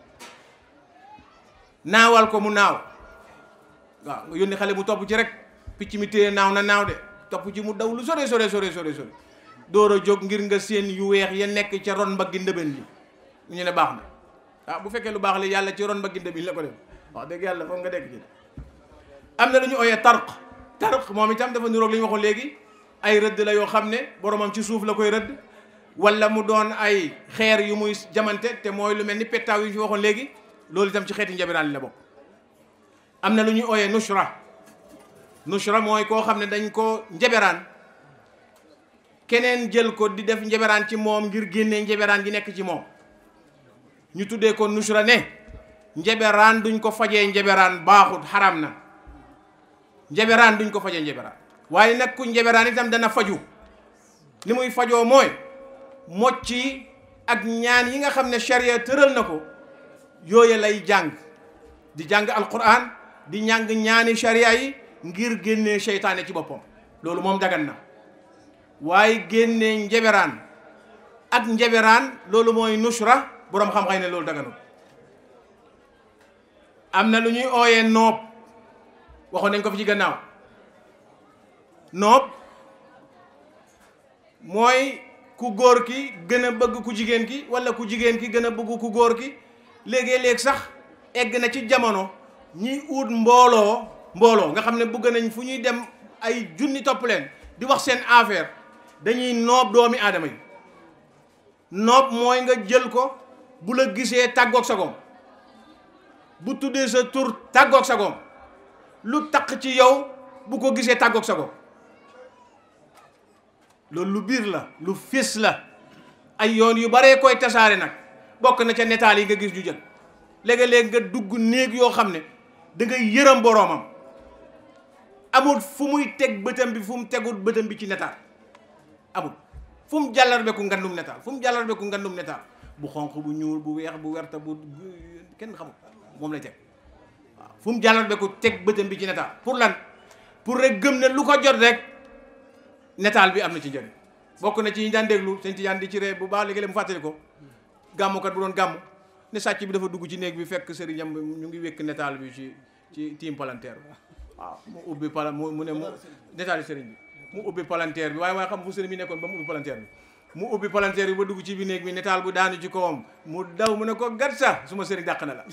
naawal ko mu naaw waaw nga yónni xale bu topp ci rek picc mi téye naaw na naaw de topp ci mu daw lu sore sore sore sore sore door a jóg ngir nga seen yu weex ya nekk ca ron mbaggi ndëbën li ñu ne baax na ah bu fekkee lu baax li yàlla ci ron mbaggi ndëbën la ko def wax dëgg yàlla foog nga dégg ci am na lu ñu ooyee tarq tarq moom itam dafa niroog li ñu waxoon léegi ay rëdd la yoo xam ne boromam ci suuf la koy rëdd wala mu doon ay xeer yu muy jamante te mooy lu mel ni pettaaw yu ñu fi waxoon léegi loolu itam ci xeeti njabiraan li la bokk am na lu ñuy ooyee nushra nushra mooy koo xam ne dañ ko njeberaan keneen jël ko di def njeberaan ci moom ngir génnee njeberaan gi nekk ci moom ñu tuddee ko nushra ne njeberaan duñ ko fajee njeberaan baaxut xaram na njeberaan duñ ko fajee njeberaan waaye nag ku njeberaan itam dana faju li muy fajoo mooy mocci ak ñaan yi nga xam ne charia tëral na ko yooya lay jàng di jàng alquran di ñàng ñaani charia yi ngir génnee seytaane ci boppam loolu moom dagan na waaye génnee njeberaan ak njeberaan loolu mooy nushra boroom xam-xam ne loolu daganul am na lu ñuy ooyee noob waxoon nañ ko fi ci gannaaw noob mooy ku góor ki gën a bëgg ku jigéen ki walla ku jigéen ki gën a bëgg ku góor ki léegi-léeg sax egg na ci jamono ñiy ut mbooloo mbooloo nga xam ne bëgg nañ fu ñuy dem ay junni topp leen di wax seen affaire dañuy noob doomi aadama yi noob mooy nga jël ko bu la gisee tàggoog sagoom bu tuddee sa tur tàggoog sagoom lu taq ci yow bu ko gisee tàggoog sagoom loolu lu biir la lu fés la ay yoon yu baree koy tasaare nag bokk na ca netaal yi nga gis ñu jël léegi-léeg nga dugg néeg yoo xam ne da ngay yërëm boroomam amul fu muy teg bëtam bi fu mu tegul bëtam bi ci netaal amul fu mu jàllar beku ngandum netaal fu mu jàllar beku ngandum netaal bu xonq bu ñuul bu weex bu werta bu kenn xamul moom lay teg waaw fu mu jàllar beku teg bëtam bi ci netaal pour lan pour rek gëm ne lu ko jot rek netaal bi am na ci njëriñ bokk na ci ñi daan déglu sëñ Tijaan di ci ree bu baax léegi mu fàttali ko gàmmukat bu doon gàmm ne sàcc bi dafa dugg ci néeg bi fekk sëriñam ñu ngi wékk netaal bi ci ci tiim palanteer bi waaw mu ubbi pala mu mu ne mu netaal yi sëriñ bi mu ubbi palanteer bi waaye waaye xam fu sëriñ bi nekkoon ba mu ubbi palanteer bi mu ubbi palanteer bi ba dugg ci bi néeg bi netaal bu daanu ci kawam mu daw mu ne ko gat sa su ma sëriñ dàq na la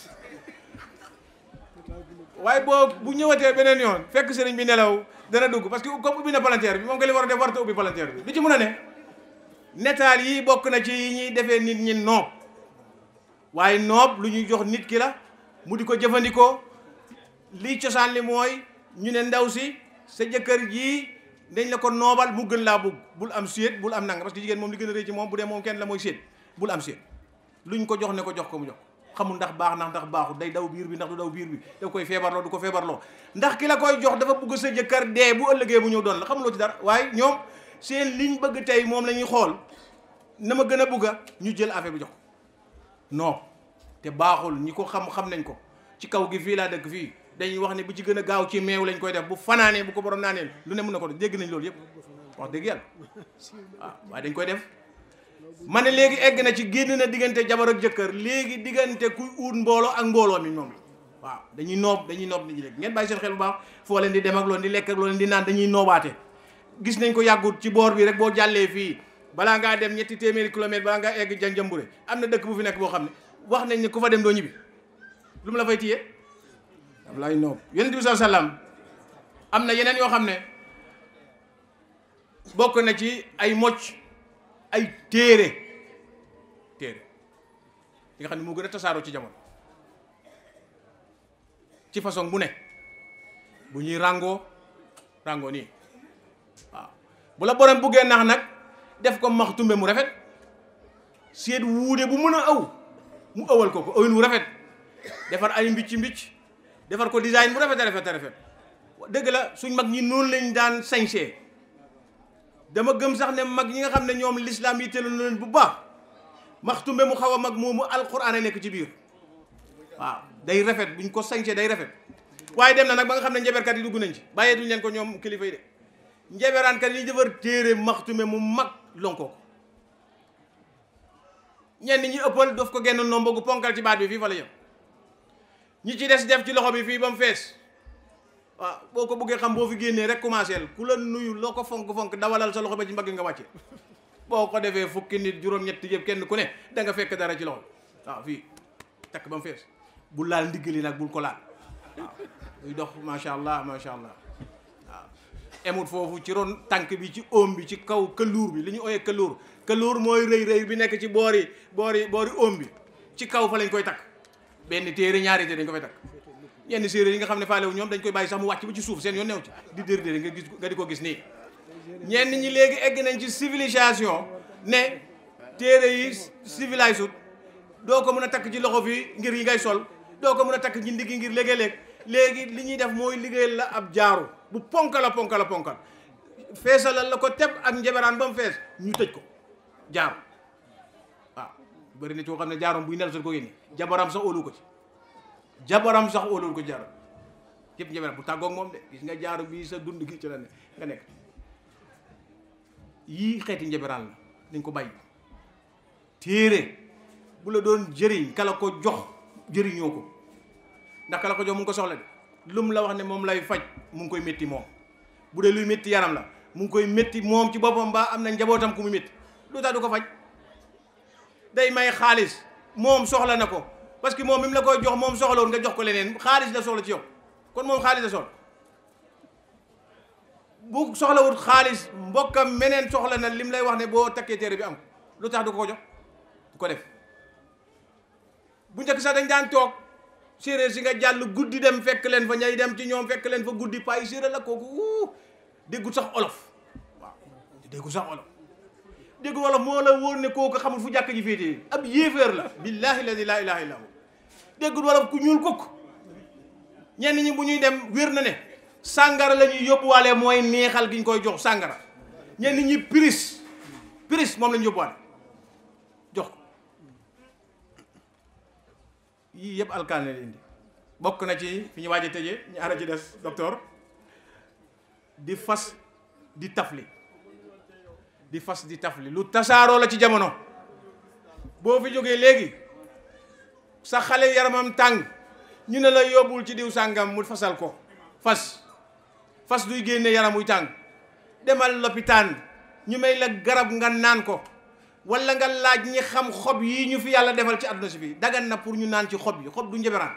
waaye boo bu ñëwatee beneen yoon fekk sëriñ bi nelaw dana dugg parce que comme ubbi na palanteer bi moom nga li war a def warta ubbi palanteer bi li ci mun a ne netaal yi bokk na ci yi ñuy defee nit ñi noob waaye noob lu ñuy jox nit ki la mu di ko jëfandikoo lii cosaan li mooy ñu ne ndaw si sa jëkkër jii dañ la ko noobal mu gën laa bugg bul am séet bul am nanga parce que jigéen moom li gën a rëy ci moom bu dee moom kenn la mooy séet bul am séet luñ ko jox ne ko jox ko mu jox xamul ndax baax ndax ndax baaxul day daw biir bi ndax du daw biir bi da koy feebarloo du ko feebarloo ndax ki la koy jox dafa bugg sa jëkkër dee bu ëllëgee bu ñëw doon la xamuloo ci dara waaye ñoom seen liñ bëgg tey moom la ñuy xool na ma gën a bugga ñu jël affaire bi jox non te baaxul ñi ko xam xam nañ ko ci kaw gi fii laa dëkk fii dañuy wax ne bu ci gën a gaaw ci meew lañ koy def bu fanaanee bu ko borom naanee lu ne mën na ko def dégg nañ loolu yëpp wax dëgg yàlla waaw waaye dañ koy def ma ne léegi egg na ci génn na diggante jabar ak jëkkër léegi diggante kuy uut mbooloo ak mbooloo mi moom la waaw dañuy noob dañuy noob nit ñi léegi ngeen bàyyi seen xel bu baax foo leen di dem ak loolu di lekk ak loolu di naan dañuy noobaate gis nañ ko yàggut ci boor bi rek boo jàllee fii balaa ngaa dem ñetti téeméeri kilomètre balaa ngaa egg janjambure am na dëkk bu fi nekk boo xam ne wax nañ ne ku fa dem doo ñibbi lu mu la fay téye am lay noob yonent bi sallallahu alayhi wasallam am na yeneen yoo xam ne bokk na ci ay mocc ay téere téere yi nga xam ne moo gën a tasaaroo ci jamono ci façon bu ne bu ñuy ràngoo ràngoo nii waaw bu la borom buggee nax nag def ko max tumbe mu rafet seet wuude bu mën a aw mu ëwal ko ko ëwin wu rafet defar ay mbicc mbicc defar ko design bu rafet a rafet a rafet dëgg la suñ mag ñi noonu lañ daan sañsee dama gëm sax ne mag ñi nga xam ne ñoom l'islam yi tëlu leen bu baax maxtumbe mu xaw a mag moomu alquran a nekk ci biir waaw day rafet buñ ko sañsee day rafet waaye dem na nag ba nga xam ne njaberkat yi dugg nañ ci bàyyee duñ leen ko ñoom kilifa yi de njeberaankat yi defar téere maxtume mu mag lonkoo ko ñenn ñi ëppal daf ko genn nombo gu ponkal ci baat bi fii fa la yem ñi ci des def ci loxo bi fii ba mu fees waaw boo ko bëggee xam boo fi génnee rek commencé ku la nuyu loo ko fonk fonk dawalal sa loxo ba ci mbagg nga wàcce boo ko defee fukki nit juróom-ñett yëpp kenn ku ne da nga fekk dara ci loxo waaw fii takk ba mu fees bul laal ndiggali nag bul ko laal waaw muy dox macha allah macha allah waaw emut foofu ci ron tànk bi ci oom bi ci kaw këluur bi li ñu ooyee këluur këluur mooy rëy rëy bi nekk ci boori boori boori oom bi ci kaw fa lañ koy takk benn téere ñaari téere dañ ko fay takk ñenn séeréer yi nga xam ne faale wu ñoom dañ koy bàyyi sax mu wàcc ba ci suuf seen yoon new ci di dér dér nga gis nga di ko gis nii ñenn ñi léegi egg nañ ci civilisation ne téere yi civilisé wut doo ko mën a takk ci loxo fii ngir yi ngay sol doo ko mën a takk ci ndiggi ngir léegi-léeg léegi li ñuy def mooy liggéeyal la ab jaaru bu ponkal a ponkal a ponkal feesalal la ko teb ak njeberaan ba mu fees ñu tëj ko jaaru waaw bëri na ci koo xam ne jaaroom buy nel sot ko génne jabaram sax óolu ko ci jabaram sax óolu ko jaaru yëpp njeberaan bu tàggoog moom de gis nga jaaru bii sa dund gi ci la ne nga nekk yii xeeti njeberaan la dañ ko bàyyi téere bu la doon jëriñ kala ko jox jëriñoo ko ndax kala ko jox mu ngi ko soxla de lu mu la wax ne moom lay faj mu ngi koy métti moom bu dee luy métti yaram la mu ngi koy métti moom ci boppam ba am na njabootam ku mu métti lu tax du ko faj day may xaalis moom soxla na ko parce que moom mi mu la koy jox moom soxlawul nga jox ko leneen xaalis la soxla ci yow kon moom xaalis la soxla bu soxlawul xaalis mbokkam meneen soxla na lim lay wax ne boo takkee téere bi am lu tax du ko jox du ko def bu njëkk sax dañ daan toog séeréer si nga jàll guddi dem fekk leen fa ñay dem ci ñoom fekk leen fa guddi payi séeréer la kooku wuu déggut sax olof waaw déggut sax olof déggut olof moo la wóor ne kooku xamul fu jàkk ji féetee ab yéeféer la billahi ladi laa ilaha illa hu déggut wolof ku ñuul kukk ñenn ñi bu ñuy dem wér na ne sàngara la ñuy yóbbuwaale mooy neexal gi ñu koy jox sàngara ñenn ñi piris piris moom la ñu yóbbuwaale jox ko yii yëpp alkaane la indi bokk na ci fi ñu waaj a tëjee ñu ara ci des docteur di fas di tafli di fas di tafli lu tasaaroo la ci jamono boo fi jógee léegi sa xale yaramam tàng ñu ne la yóbbul ci diw sàngam mu fasal ko fas fas duy génne yaram muy tàng demal lopitaan ñu may la garab nga naan ko wala nga laaj ñi xam xob yi ñu fi yàlla defal ci àdduna si fii dagan na pour ñu naan ci xob yi xob du njeberaan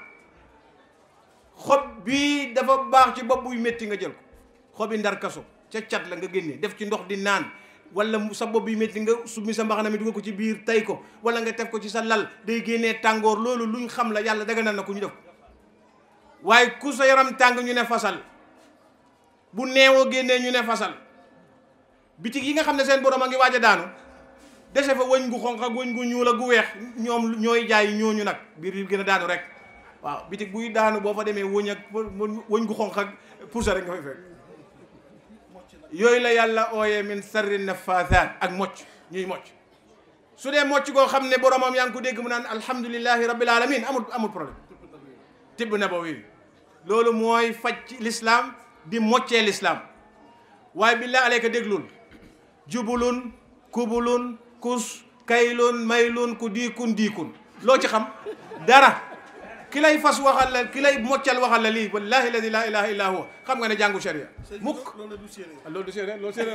xob bii dafa baax ci bopp buy métti nga jël ko xobi ndar kaso ca cat la nga génne def ci ndox di naan wala sa bopp bi métti nga summi sa mbaxana mi dugal ko ci biir tay ko wala nga teg ko ci sa lal day génnee tàngoor loolu luñ xam la yàlla daganal na ku ñu def waaye ku sa yaram tàng ñu ne fasal bu neewoo génnee ñu ne fasal bitig yi nga xam ne seen borom a ngi waaj a daanu dese fa wëñ gu xonq ak wëñ gu ñuul ak gu weex ñoom ñooy jaay ñooñu nag biir yi gën a daanu rek waaw bitig buy daanu boo fa demee wëñ ak wëñ gu xonq ak pousa rek nga fay fekk yooyu la yàlla ooyee min sarri nafaathaat ak mocc ñuy mocc su dee mocc goo xam ne boromam yaa ngi ko dégg mu naan alhamdulillahi rabbil alamin amul amul problème tibb nabawi loolu mooy faj ci l'islam di moccee l'islam waaye billah aleyka déglul jubulun kubulun kus kaylun maylun ku diikun diikun loo ci xam dara ki lay fas waxal la ki lay moccal waxal la lii wallahi ladi laa ilaha illa huwa xam nga ne jàngu sharia mukk loolu du séeréer loolu séeréer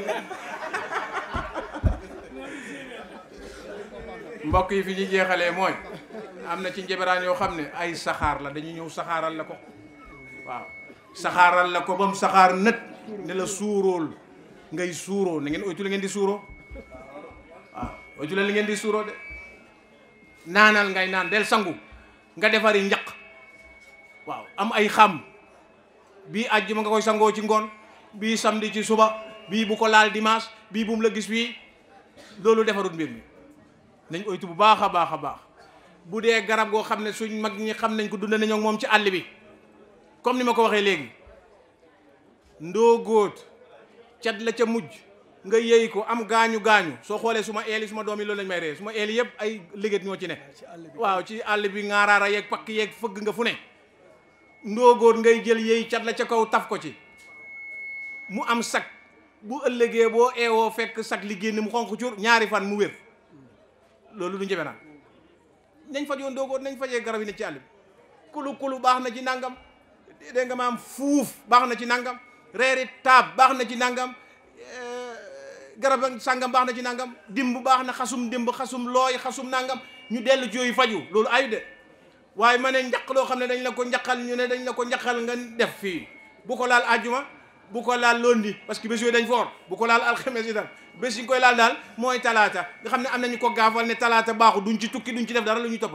mbokk yi fi ñu jeexalee mooy am na ci njeberaan yoo xam ne ay saxaar la dañu ñëw saxaaral la ko waaw saxaaral la ko ba mu saxaar nët ne la suuróol ngay suuroo na ngeen oytu la ngeen di suuroo waaw oytu la li ngeen di suuroo de naanal ngay naan del sangu nga defari njaq waaw am ay xam bii àjjuma nga koy sangoo ci ngoon bii samedi ci suba bii bu ko laal dimanche bii bu mu la gis fii loolu defarut mbir mi nañ oytu bu baax a baax a baax bu dee garab goo xam ne suñ mag ñi xam nañ ko dund nañoo moom ci àll bi comme ni ma ko waxee léegi ndoo góot cat la ca mujj nga yëy ko am gaañu gaañu soo xoolee su ma eeli su ma doom yi loolu lañ may ree su ma eeli yëpp ay liggéey ñoo ci ne waaw ci àll bi ngaaraara yeeg pakk yeeg fëgg nga fu ne ndoo góot ngay jël yëy cat la ca kaw taf ko ci mu am sag bu ëllëgee boo eewoo fekk sag li génn mu xonq cur ñaari fan mu wér loolu du njëbe naan nañ fajoon ndoo góot nañ fajee garab yi ne ci àll bi kulu kulu baax na ci nangam dégg nga maam fuuf baax na ci nangam reeri taab baax na ci nangam garab sàngam baax na ci nangam dimb baax na xasum dimb xasum looy xasum nangam ñu dellu ci yooyu faju loolu ayu de waaye ma ne njaq loo xam ne dañ la ko njaqal ñu ne dañ la ko njaqal nga def fii bu ko laal àjjuma bu ko laal lundi parce que bés yooyu dañ foor bu ko laal alxames yi tam bés yi ñu koy laal daal mooy talaata nga xam ne am nañu ko gaafal ne talaata baaxu duñ ci tukki duñ ci def dara lu ñuy toppale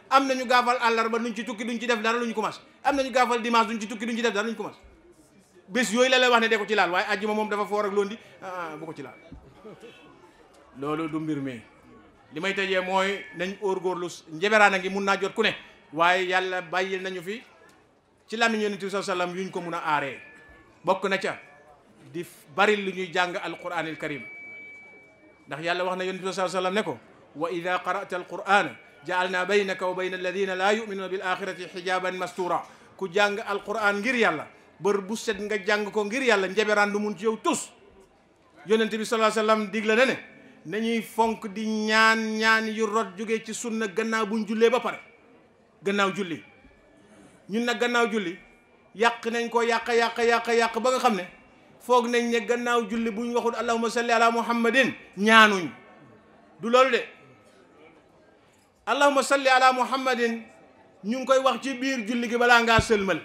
am nañu gaafal àllarba duñ ci tukki duñ ci def dara luñ commencé am nañu gaafal dimanche duñ ci tukki duñ ci def dara luñ commencé bés yooyu la lay wax ne de ko ci laal waaye àjjuma moom dafa foor ak londi ah bu ko ci laal loolu du mbir mi li may tëjee mooy nañ góorgóorlu njeberaan a ngi mun naa jot ku ne waaye yàlla bàyyil nañu fi ci làmmiñ yonent bi sallallahu alayhi wasallam yuñ ko mun a aaree bokk na ca di bari lu ñuy jàng alquranil karim ndax yàlla wax na yonent bi sallallahu alayhi wasallam ne ko wa ida qara'ta alqur'ana ja'alna baynaka wa bayna alladina la yu'minuna bil axirati xijaban mastura ku jàng alquran ngir yàlla bër bu set nga jàng ko ngir yàlla njeberaan du mun ci yow tus yonent bi sallallahu alayhi wasallam digle na ne nañuy fonk di ñaan ñaan yu rot jóge ci sunna gannaaw buñ jullee ba pare gannaaw julli ñun nag gannaaw julli yàq nañ ko yàq yàq yàq yàq ba nga xam ne foog nañ ne gannaaw julli bu ñu waxul allahumma salli ala muhammadin ñaanuñ du loolu de allahumma salli ala muhammadin ñu ngi koy wax ci biir julli gi balaa ngaa sëlmal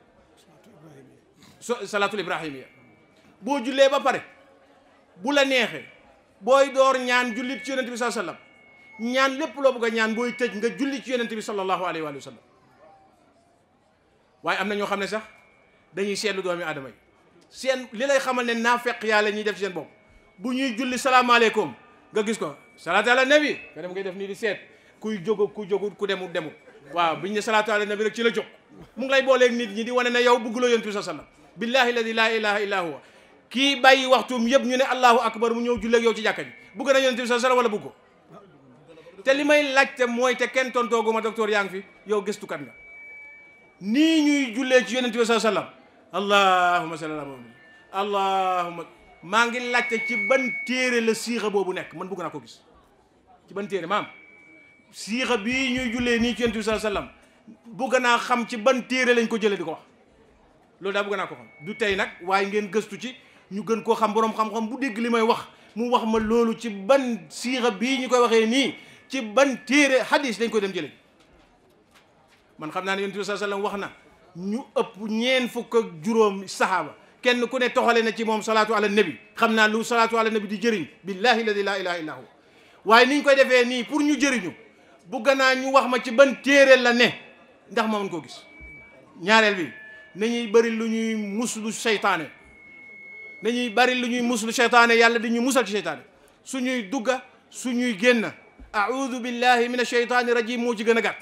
so salaatul ibrahimiya boo jullee ba pare bu la neexee booy door ñaan jullit ci yonent bi sallallahu alayhi wasallam ñaan lépp loo bëgg a ñaan booy tëj nga julli ci yonent bi sallallahu alayhi wa sallam waaye am na ñoo xam ne sax dañuy seetlu doomi aadama yi seen li lay xamal ne naafeq yàlla ñuy def ci seen bopp bu ñuy julli salaamaaleykum nga gis ko salaatu ala nabi nga dem ngay def nii di seet kuy jóg ku jógut ku demut demut waaw biñ ne salaatu ala nabi rek ci la jóg mu ngi lay booleeg nit ñi di wane ne yow bëgguloo yonent bi sallallahu alayhi wasallam billahi alladi laa ilaha illa huwa kii bàyyi waxtuum yëpp ñu ne allahu akbar mu ñëw julleeg yow ci jàkka ji bugg na yonent bi sallallahu alayhi wasallam wala bugg ko te li may laajte mooy te kenn tontooguma docteur yaa ngi fi yow gëstukat nga nii ñuy jullee ci yonent bi sallallahu alayhi wasallam allahumma salli ala muhammad allahumma maa ngi laajte ci ban téere la siixa boobu nekk man bëgg naa ko gis ci ban téere maam siixa bii ñuy jullee nii ci yonent bi sallallahu alayhi wasallam bëgg naa xam ci ban téere lañ ko jëlee di ko wax loolu daa bëgg naa ko xam du tey nag waaye ngeen gëstu ci ñu gën koo xam boroom xam-xam bu dégg li may wax mu wax ma loolu ci ban siixa bii ñu koy waxee nii ci ban téere hadis dañ koy dem jëlee man xam naa ne yonent bi sallallahu alayhi wasallam wax na ñu ëpp ñeen fukk ak juróom sahaaba kenn ku ne toxale na ci moom salaatu ala nabi xam naa lu salaatu ala nabi di jëriñ billahi alladi laa ilaha illa hu waaye ni ñu koy defee nii pour ñu jëriñu bu gannaa ñu wax ma ci ban téere la ne ndax ma mën koo gis ñaareel bi nañuy bëri lu ñuy muslu seytaane nañuy bëri lu ñuy muslu seytaane yàlla di ñuy musal ci seytaane suñuy dugga suñuy génn a'udhu billahi min asheytaani rajim moo ci gën a gàtt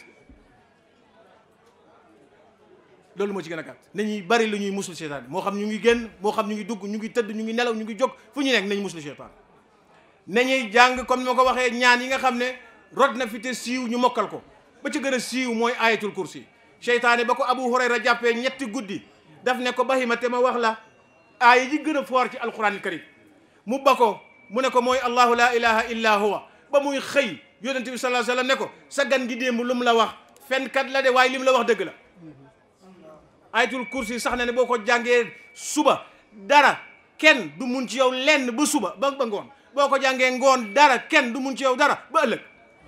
loolu moo ci gën a gàtt nañuy bari lu ñuy muslu seytaane moo xam ñu ngi génn moo xam ñu ngi dugg ñu ngi tëdd ñu ngi nelaw ñu ngi jóg fu ñu nekk nañ muslu seytaane nañuy jàng comme ni ma ko waxee ñaan yi nga xam ne rot na fi te siiw ñu mokkal ko ba ci gën a siiw mooy ayatul kursi seytaane ba ko abu hurayra jàppee ñetti guddi daf ne ko bahima te ma wax la aaya ji gën a foor ci alquranil karim mu ba ko mu ne ko mooy allahu la ilaha illa huwa ba muy xëy yonente bi sallallahu alayhi wasallam ne ko sa gan gi démb lu mu la wax fenkat la de waaye li mu la wax dëgg la ayatul kursi sax na ne boo ko jàngee suba dara kenn du mun ci yow lenn ba suba ba ba ngoon boo ko jàngee ngoon dara kenn du mun ci yow dara ba ëllëg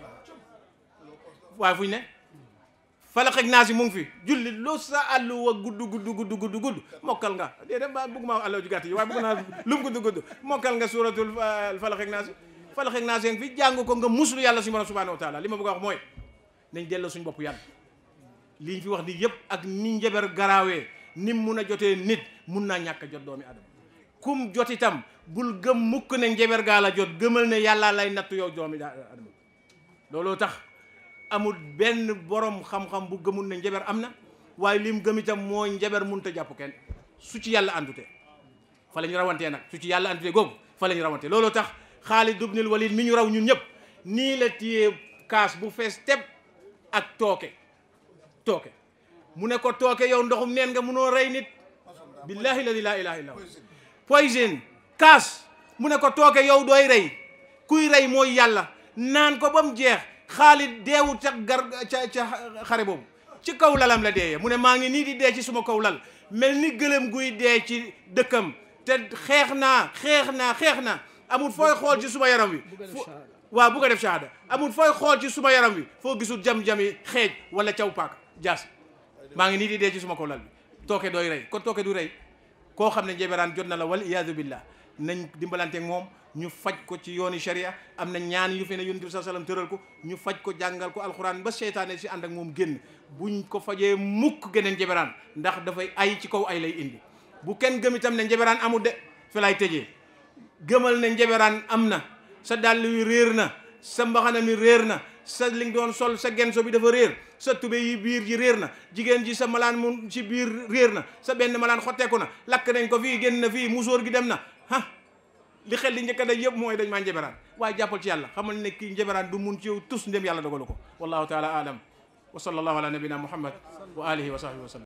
waaye fu ñu ne falaq ak naas yi mu ngi fi julli loo sa àllu wa gudd gudd gudd gudd gudd mokkal nga déedéet ba bëgg maa àllu ju gàtt yi waaye bëgg naa lu mu gudd gudd mokkal nga suratul falaq ak naas yi falaq ak naas yi fi jàng ko nga muslu yàlla suñu borom subhanahu wa taala li ma bëgg a wax mooy nañ delloo suñu bopp yàlla li ñu fi wax ni yëpp ak ni njaber garaawee nim mun a jotee nit mun naa ñàkk a jot doomi adama kum jot itam bul gëm mukk ne njaber gaa la jot gëmal ne yàlla lay nattu yow doomi adama looloo tax amul benn borom xam-xam bu gëmul ne njaber am na waaye lim gëm itam mooy njaber mun ta jàpp kenn su ci yàlla àndute fa la ñu rawantee nag su ci yàlla àndute googu fa la ñu rawantee looloo tax Xaalid ibnul Walid mi ñu raw ñun ñëpp nii la téye kaas bu fees teb ak tooke tooke mu ne ko tooke yow ndoxum neen nga munoo rey nit billahi ladi laa ilaha illa poison kaas mu ne ko tooke yow dooy rey kuy rey mooy yàlla naan ko ba mu jeex Xaalid deewu ca gar ca ca xare boobu ci kaw lalam la deeyee mu ne maa ngi nii di dee ci suma kaw lal mel ni gëlëm guy dee ci dëkkam te xeex naa xeex naa xeex naa amul fooy xool ci suma yaram wi waaw bu ko def shahada amul fooy xool ci suma yaram wi foo gisul jam-jami xeej wala caw paak jaas maa ngi nii di dee ci suma kaw lal bi tooke dooy rey kon tooke du rey koo xam ne njeberaan jot na la wal iyaadu billah nañ dimbalanteeg moom ñu faj ko ci yooni sharia am na ñaan yu fi ne yonent bi saa sallam tëral ko ñu faj ko jàngal ko alxuraan ba seytaane si ànd ak moom génn buñ ko fajee mukk geneen njeberaan ndax dafay ay ci kaw ay lay indi bu kenn gëm itam ne njeberaan amul de fi lay tëjee gëmal ne njeberaan am na sa dàll wi réer na sa mbaxana mi réer na sa li nga doon sol sa genso bi dafa réer sa tube yi biir ji réer na jigéen ji sa malaan mu ci biir réer na sa benn malaan xotteeku na lakk nañ ko fii génn na fii musóor gi dem na ah li xel li njëkk a day yëpp mooy dañ maa njeberaan waaye jàppal ci yàlla xamal ne kii njeberaan du mun ci yow tus ndem yàlla dogalu ko wallahu taala alam wa sallallahu ala nabina muhammad wa alihi wa sahbihi wa sallam